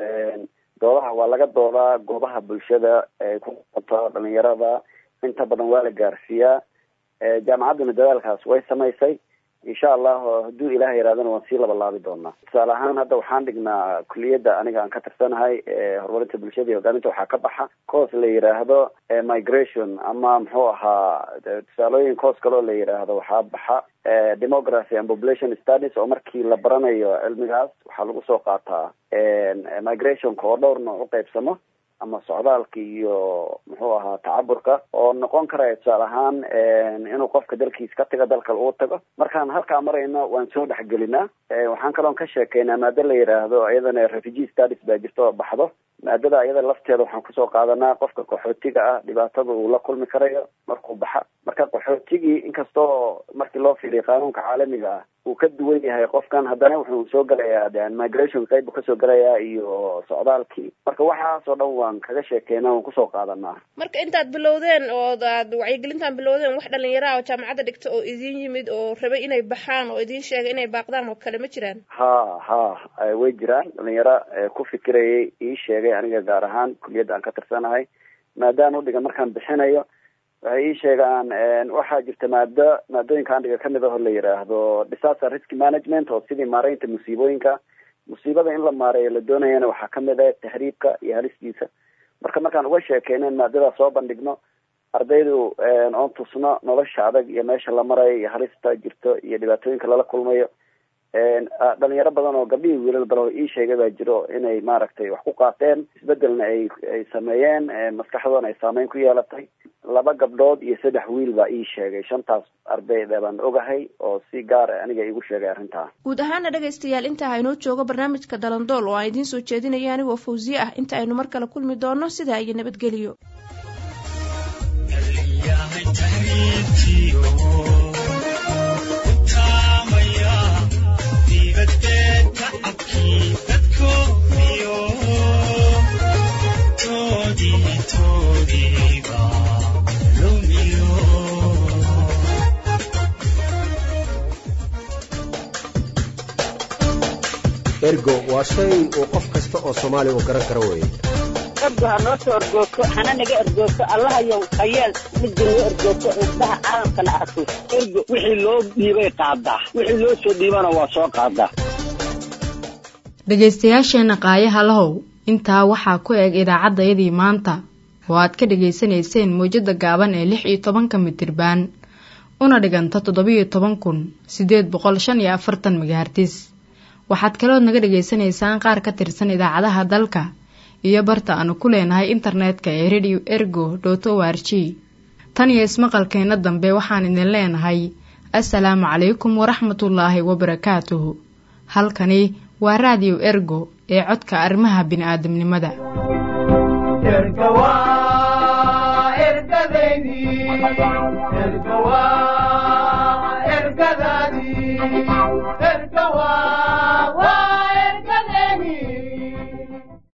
doodaha waa laga doodaa goobaha bulshada ee ku qabto dhalinyarada inta badan waa la gaarsiiyaa jaamacadduna dadaalkaas way samaysay insha allah hadduu ilaah yaraadana waan sii labalaabi doonaa tusaale ahaan hadda waxaan dhignaa kuliyadda aniga aan ka tirsanahay horumarinta bulshada iyo hogaaminta waxaa ka baxa course la yiraahdo migration ama muxuu ahaa tusaalooyin course kaloo la yiraahdo waxaa baxa demography and population studies oo markii la baranayo cilmigaas waxaa lagu soo qaataa migrationka oo dhowr nooc u qaybsamo ama socdaalka iyo muxuu ahaa tacaburka oo noqon karaya tusaale ahaan inuu qofka dalkiis ka tago dalkale uu tago markaan halkaa marayno waan soo dhexgelinaa waxaan kaloon ka sheekeynaa maado la yiraahdo iyadana refugee studies baa jirta oo baxdo maadada iyada lafteeda waxaan kusoo qaadanaa qofka qaxootiga ah dhibaatada uu la kulmi karayo markuu baxa marka qaxootigii inkastoo markii loo fiiriyo qaanuunka caalamiga ah uu ka duwan yahay qofkan haddana wuxuu soo gelayaa migration qayb buu kasoo gelayaa iyo socdaalkii marka waxaasoo dhan waan kaga sheekeynaa waan kusoo qaadanaa marka intaad bilowdeen oo aad wacyigelintaan bilowdeen wax dhalinyaro ah oo jaamacadda dhigta oo idin yimid oo rabay inay baxaan oo idin sheegay inay baaqdaan oo kale ma jiraan ha ha way jiraan dhalinyaro ku fikirayay ii sheegay aniga gaar ahaan kuliyadda aan ka tirsanahay maadaan udhiga markaan bixinayo waxay ii sheegaan waxaa jirta maado maadooyinka andhiga kamid aho la yiraahdo disaster risk management oo sidii maareynta musiibooyinka musiibada in la maareeyo la doonayana waxaa kamid ah tahriibka iyo halistiisa marka markaan uga sheekeynen maadadaa soo bandhigno ardaydu oon tusno nolosha adag iyo meesha la marayo iyo halista jirto iyo dhibaatooyinka lala kulmayo dhalinyaro badan oo gabdhihii wiilal badan oo ii sheegay baa jiro inay maaragtay wax ku qaateen isbedelna ay ay sameeyeen maskaxdoona ay saameyn ku yeelatay laba gabdhood iyo saddex wiil baa ii sheegay shantaas ardayda baan ogahay oo si gaar a aniga iigu sheegay arrintaa guud ahaana dhegaystayaal intaa haynoo joogo barnaamijka dalandool oo aan idiin soo jeedinaya anigoo fawsiye ah inta aynu mar kale kulmi doono sidaa iyo nabadgeliyo ergo waa shay uu qof kasta oo soomaali uu garan karo weeye ergo ha noo soo ergoogto hana naga ergoogto allahayow hayeel midda noo ergoogto indhaha caalamkana arko ergo wixii loo dhiibay qaadaa wixii loo soo dhiibana waa soo qaadaa dhegaystayaasheenna qaayaha lahow intaa waxaa ku eg idaacaddayadii maanta oo aad ka dhegaysanayseen mawjadda gaaban ee lix iyo tobanka mitirbaan una dhiganta toddobiyo toban kun siddeed boqol shan iyo afartan magahartis waxaad kalood naga dhegaysanaysaan qaar ka tirsan idaacadaha dalka iyo barta aanu ku leenahay internetka ee radio ergo dot o r g tan iyo ismaqalkeenna dambe waxaan idin leenahay assalaamu calaykum waraxmatullaahi wabarakaatuhu halkani waa raadiyo ergo ee codka arrimaha bini'aadamnimada ergadaadii erga waa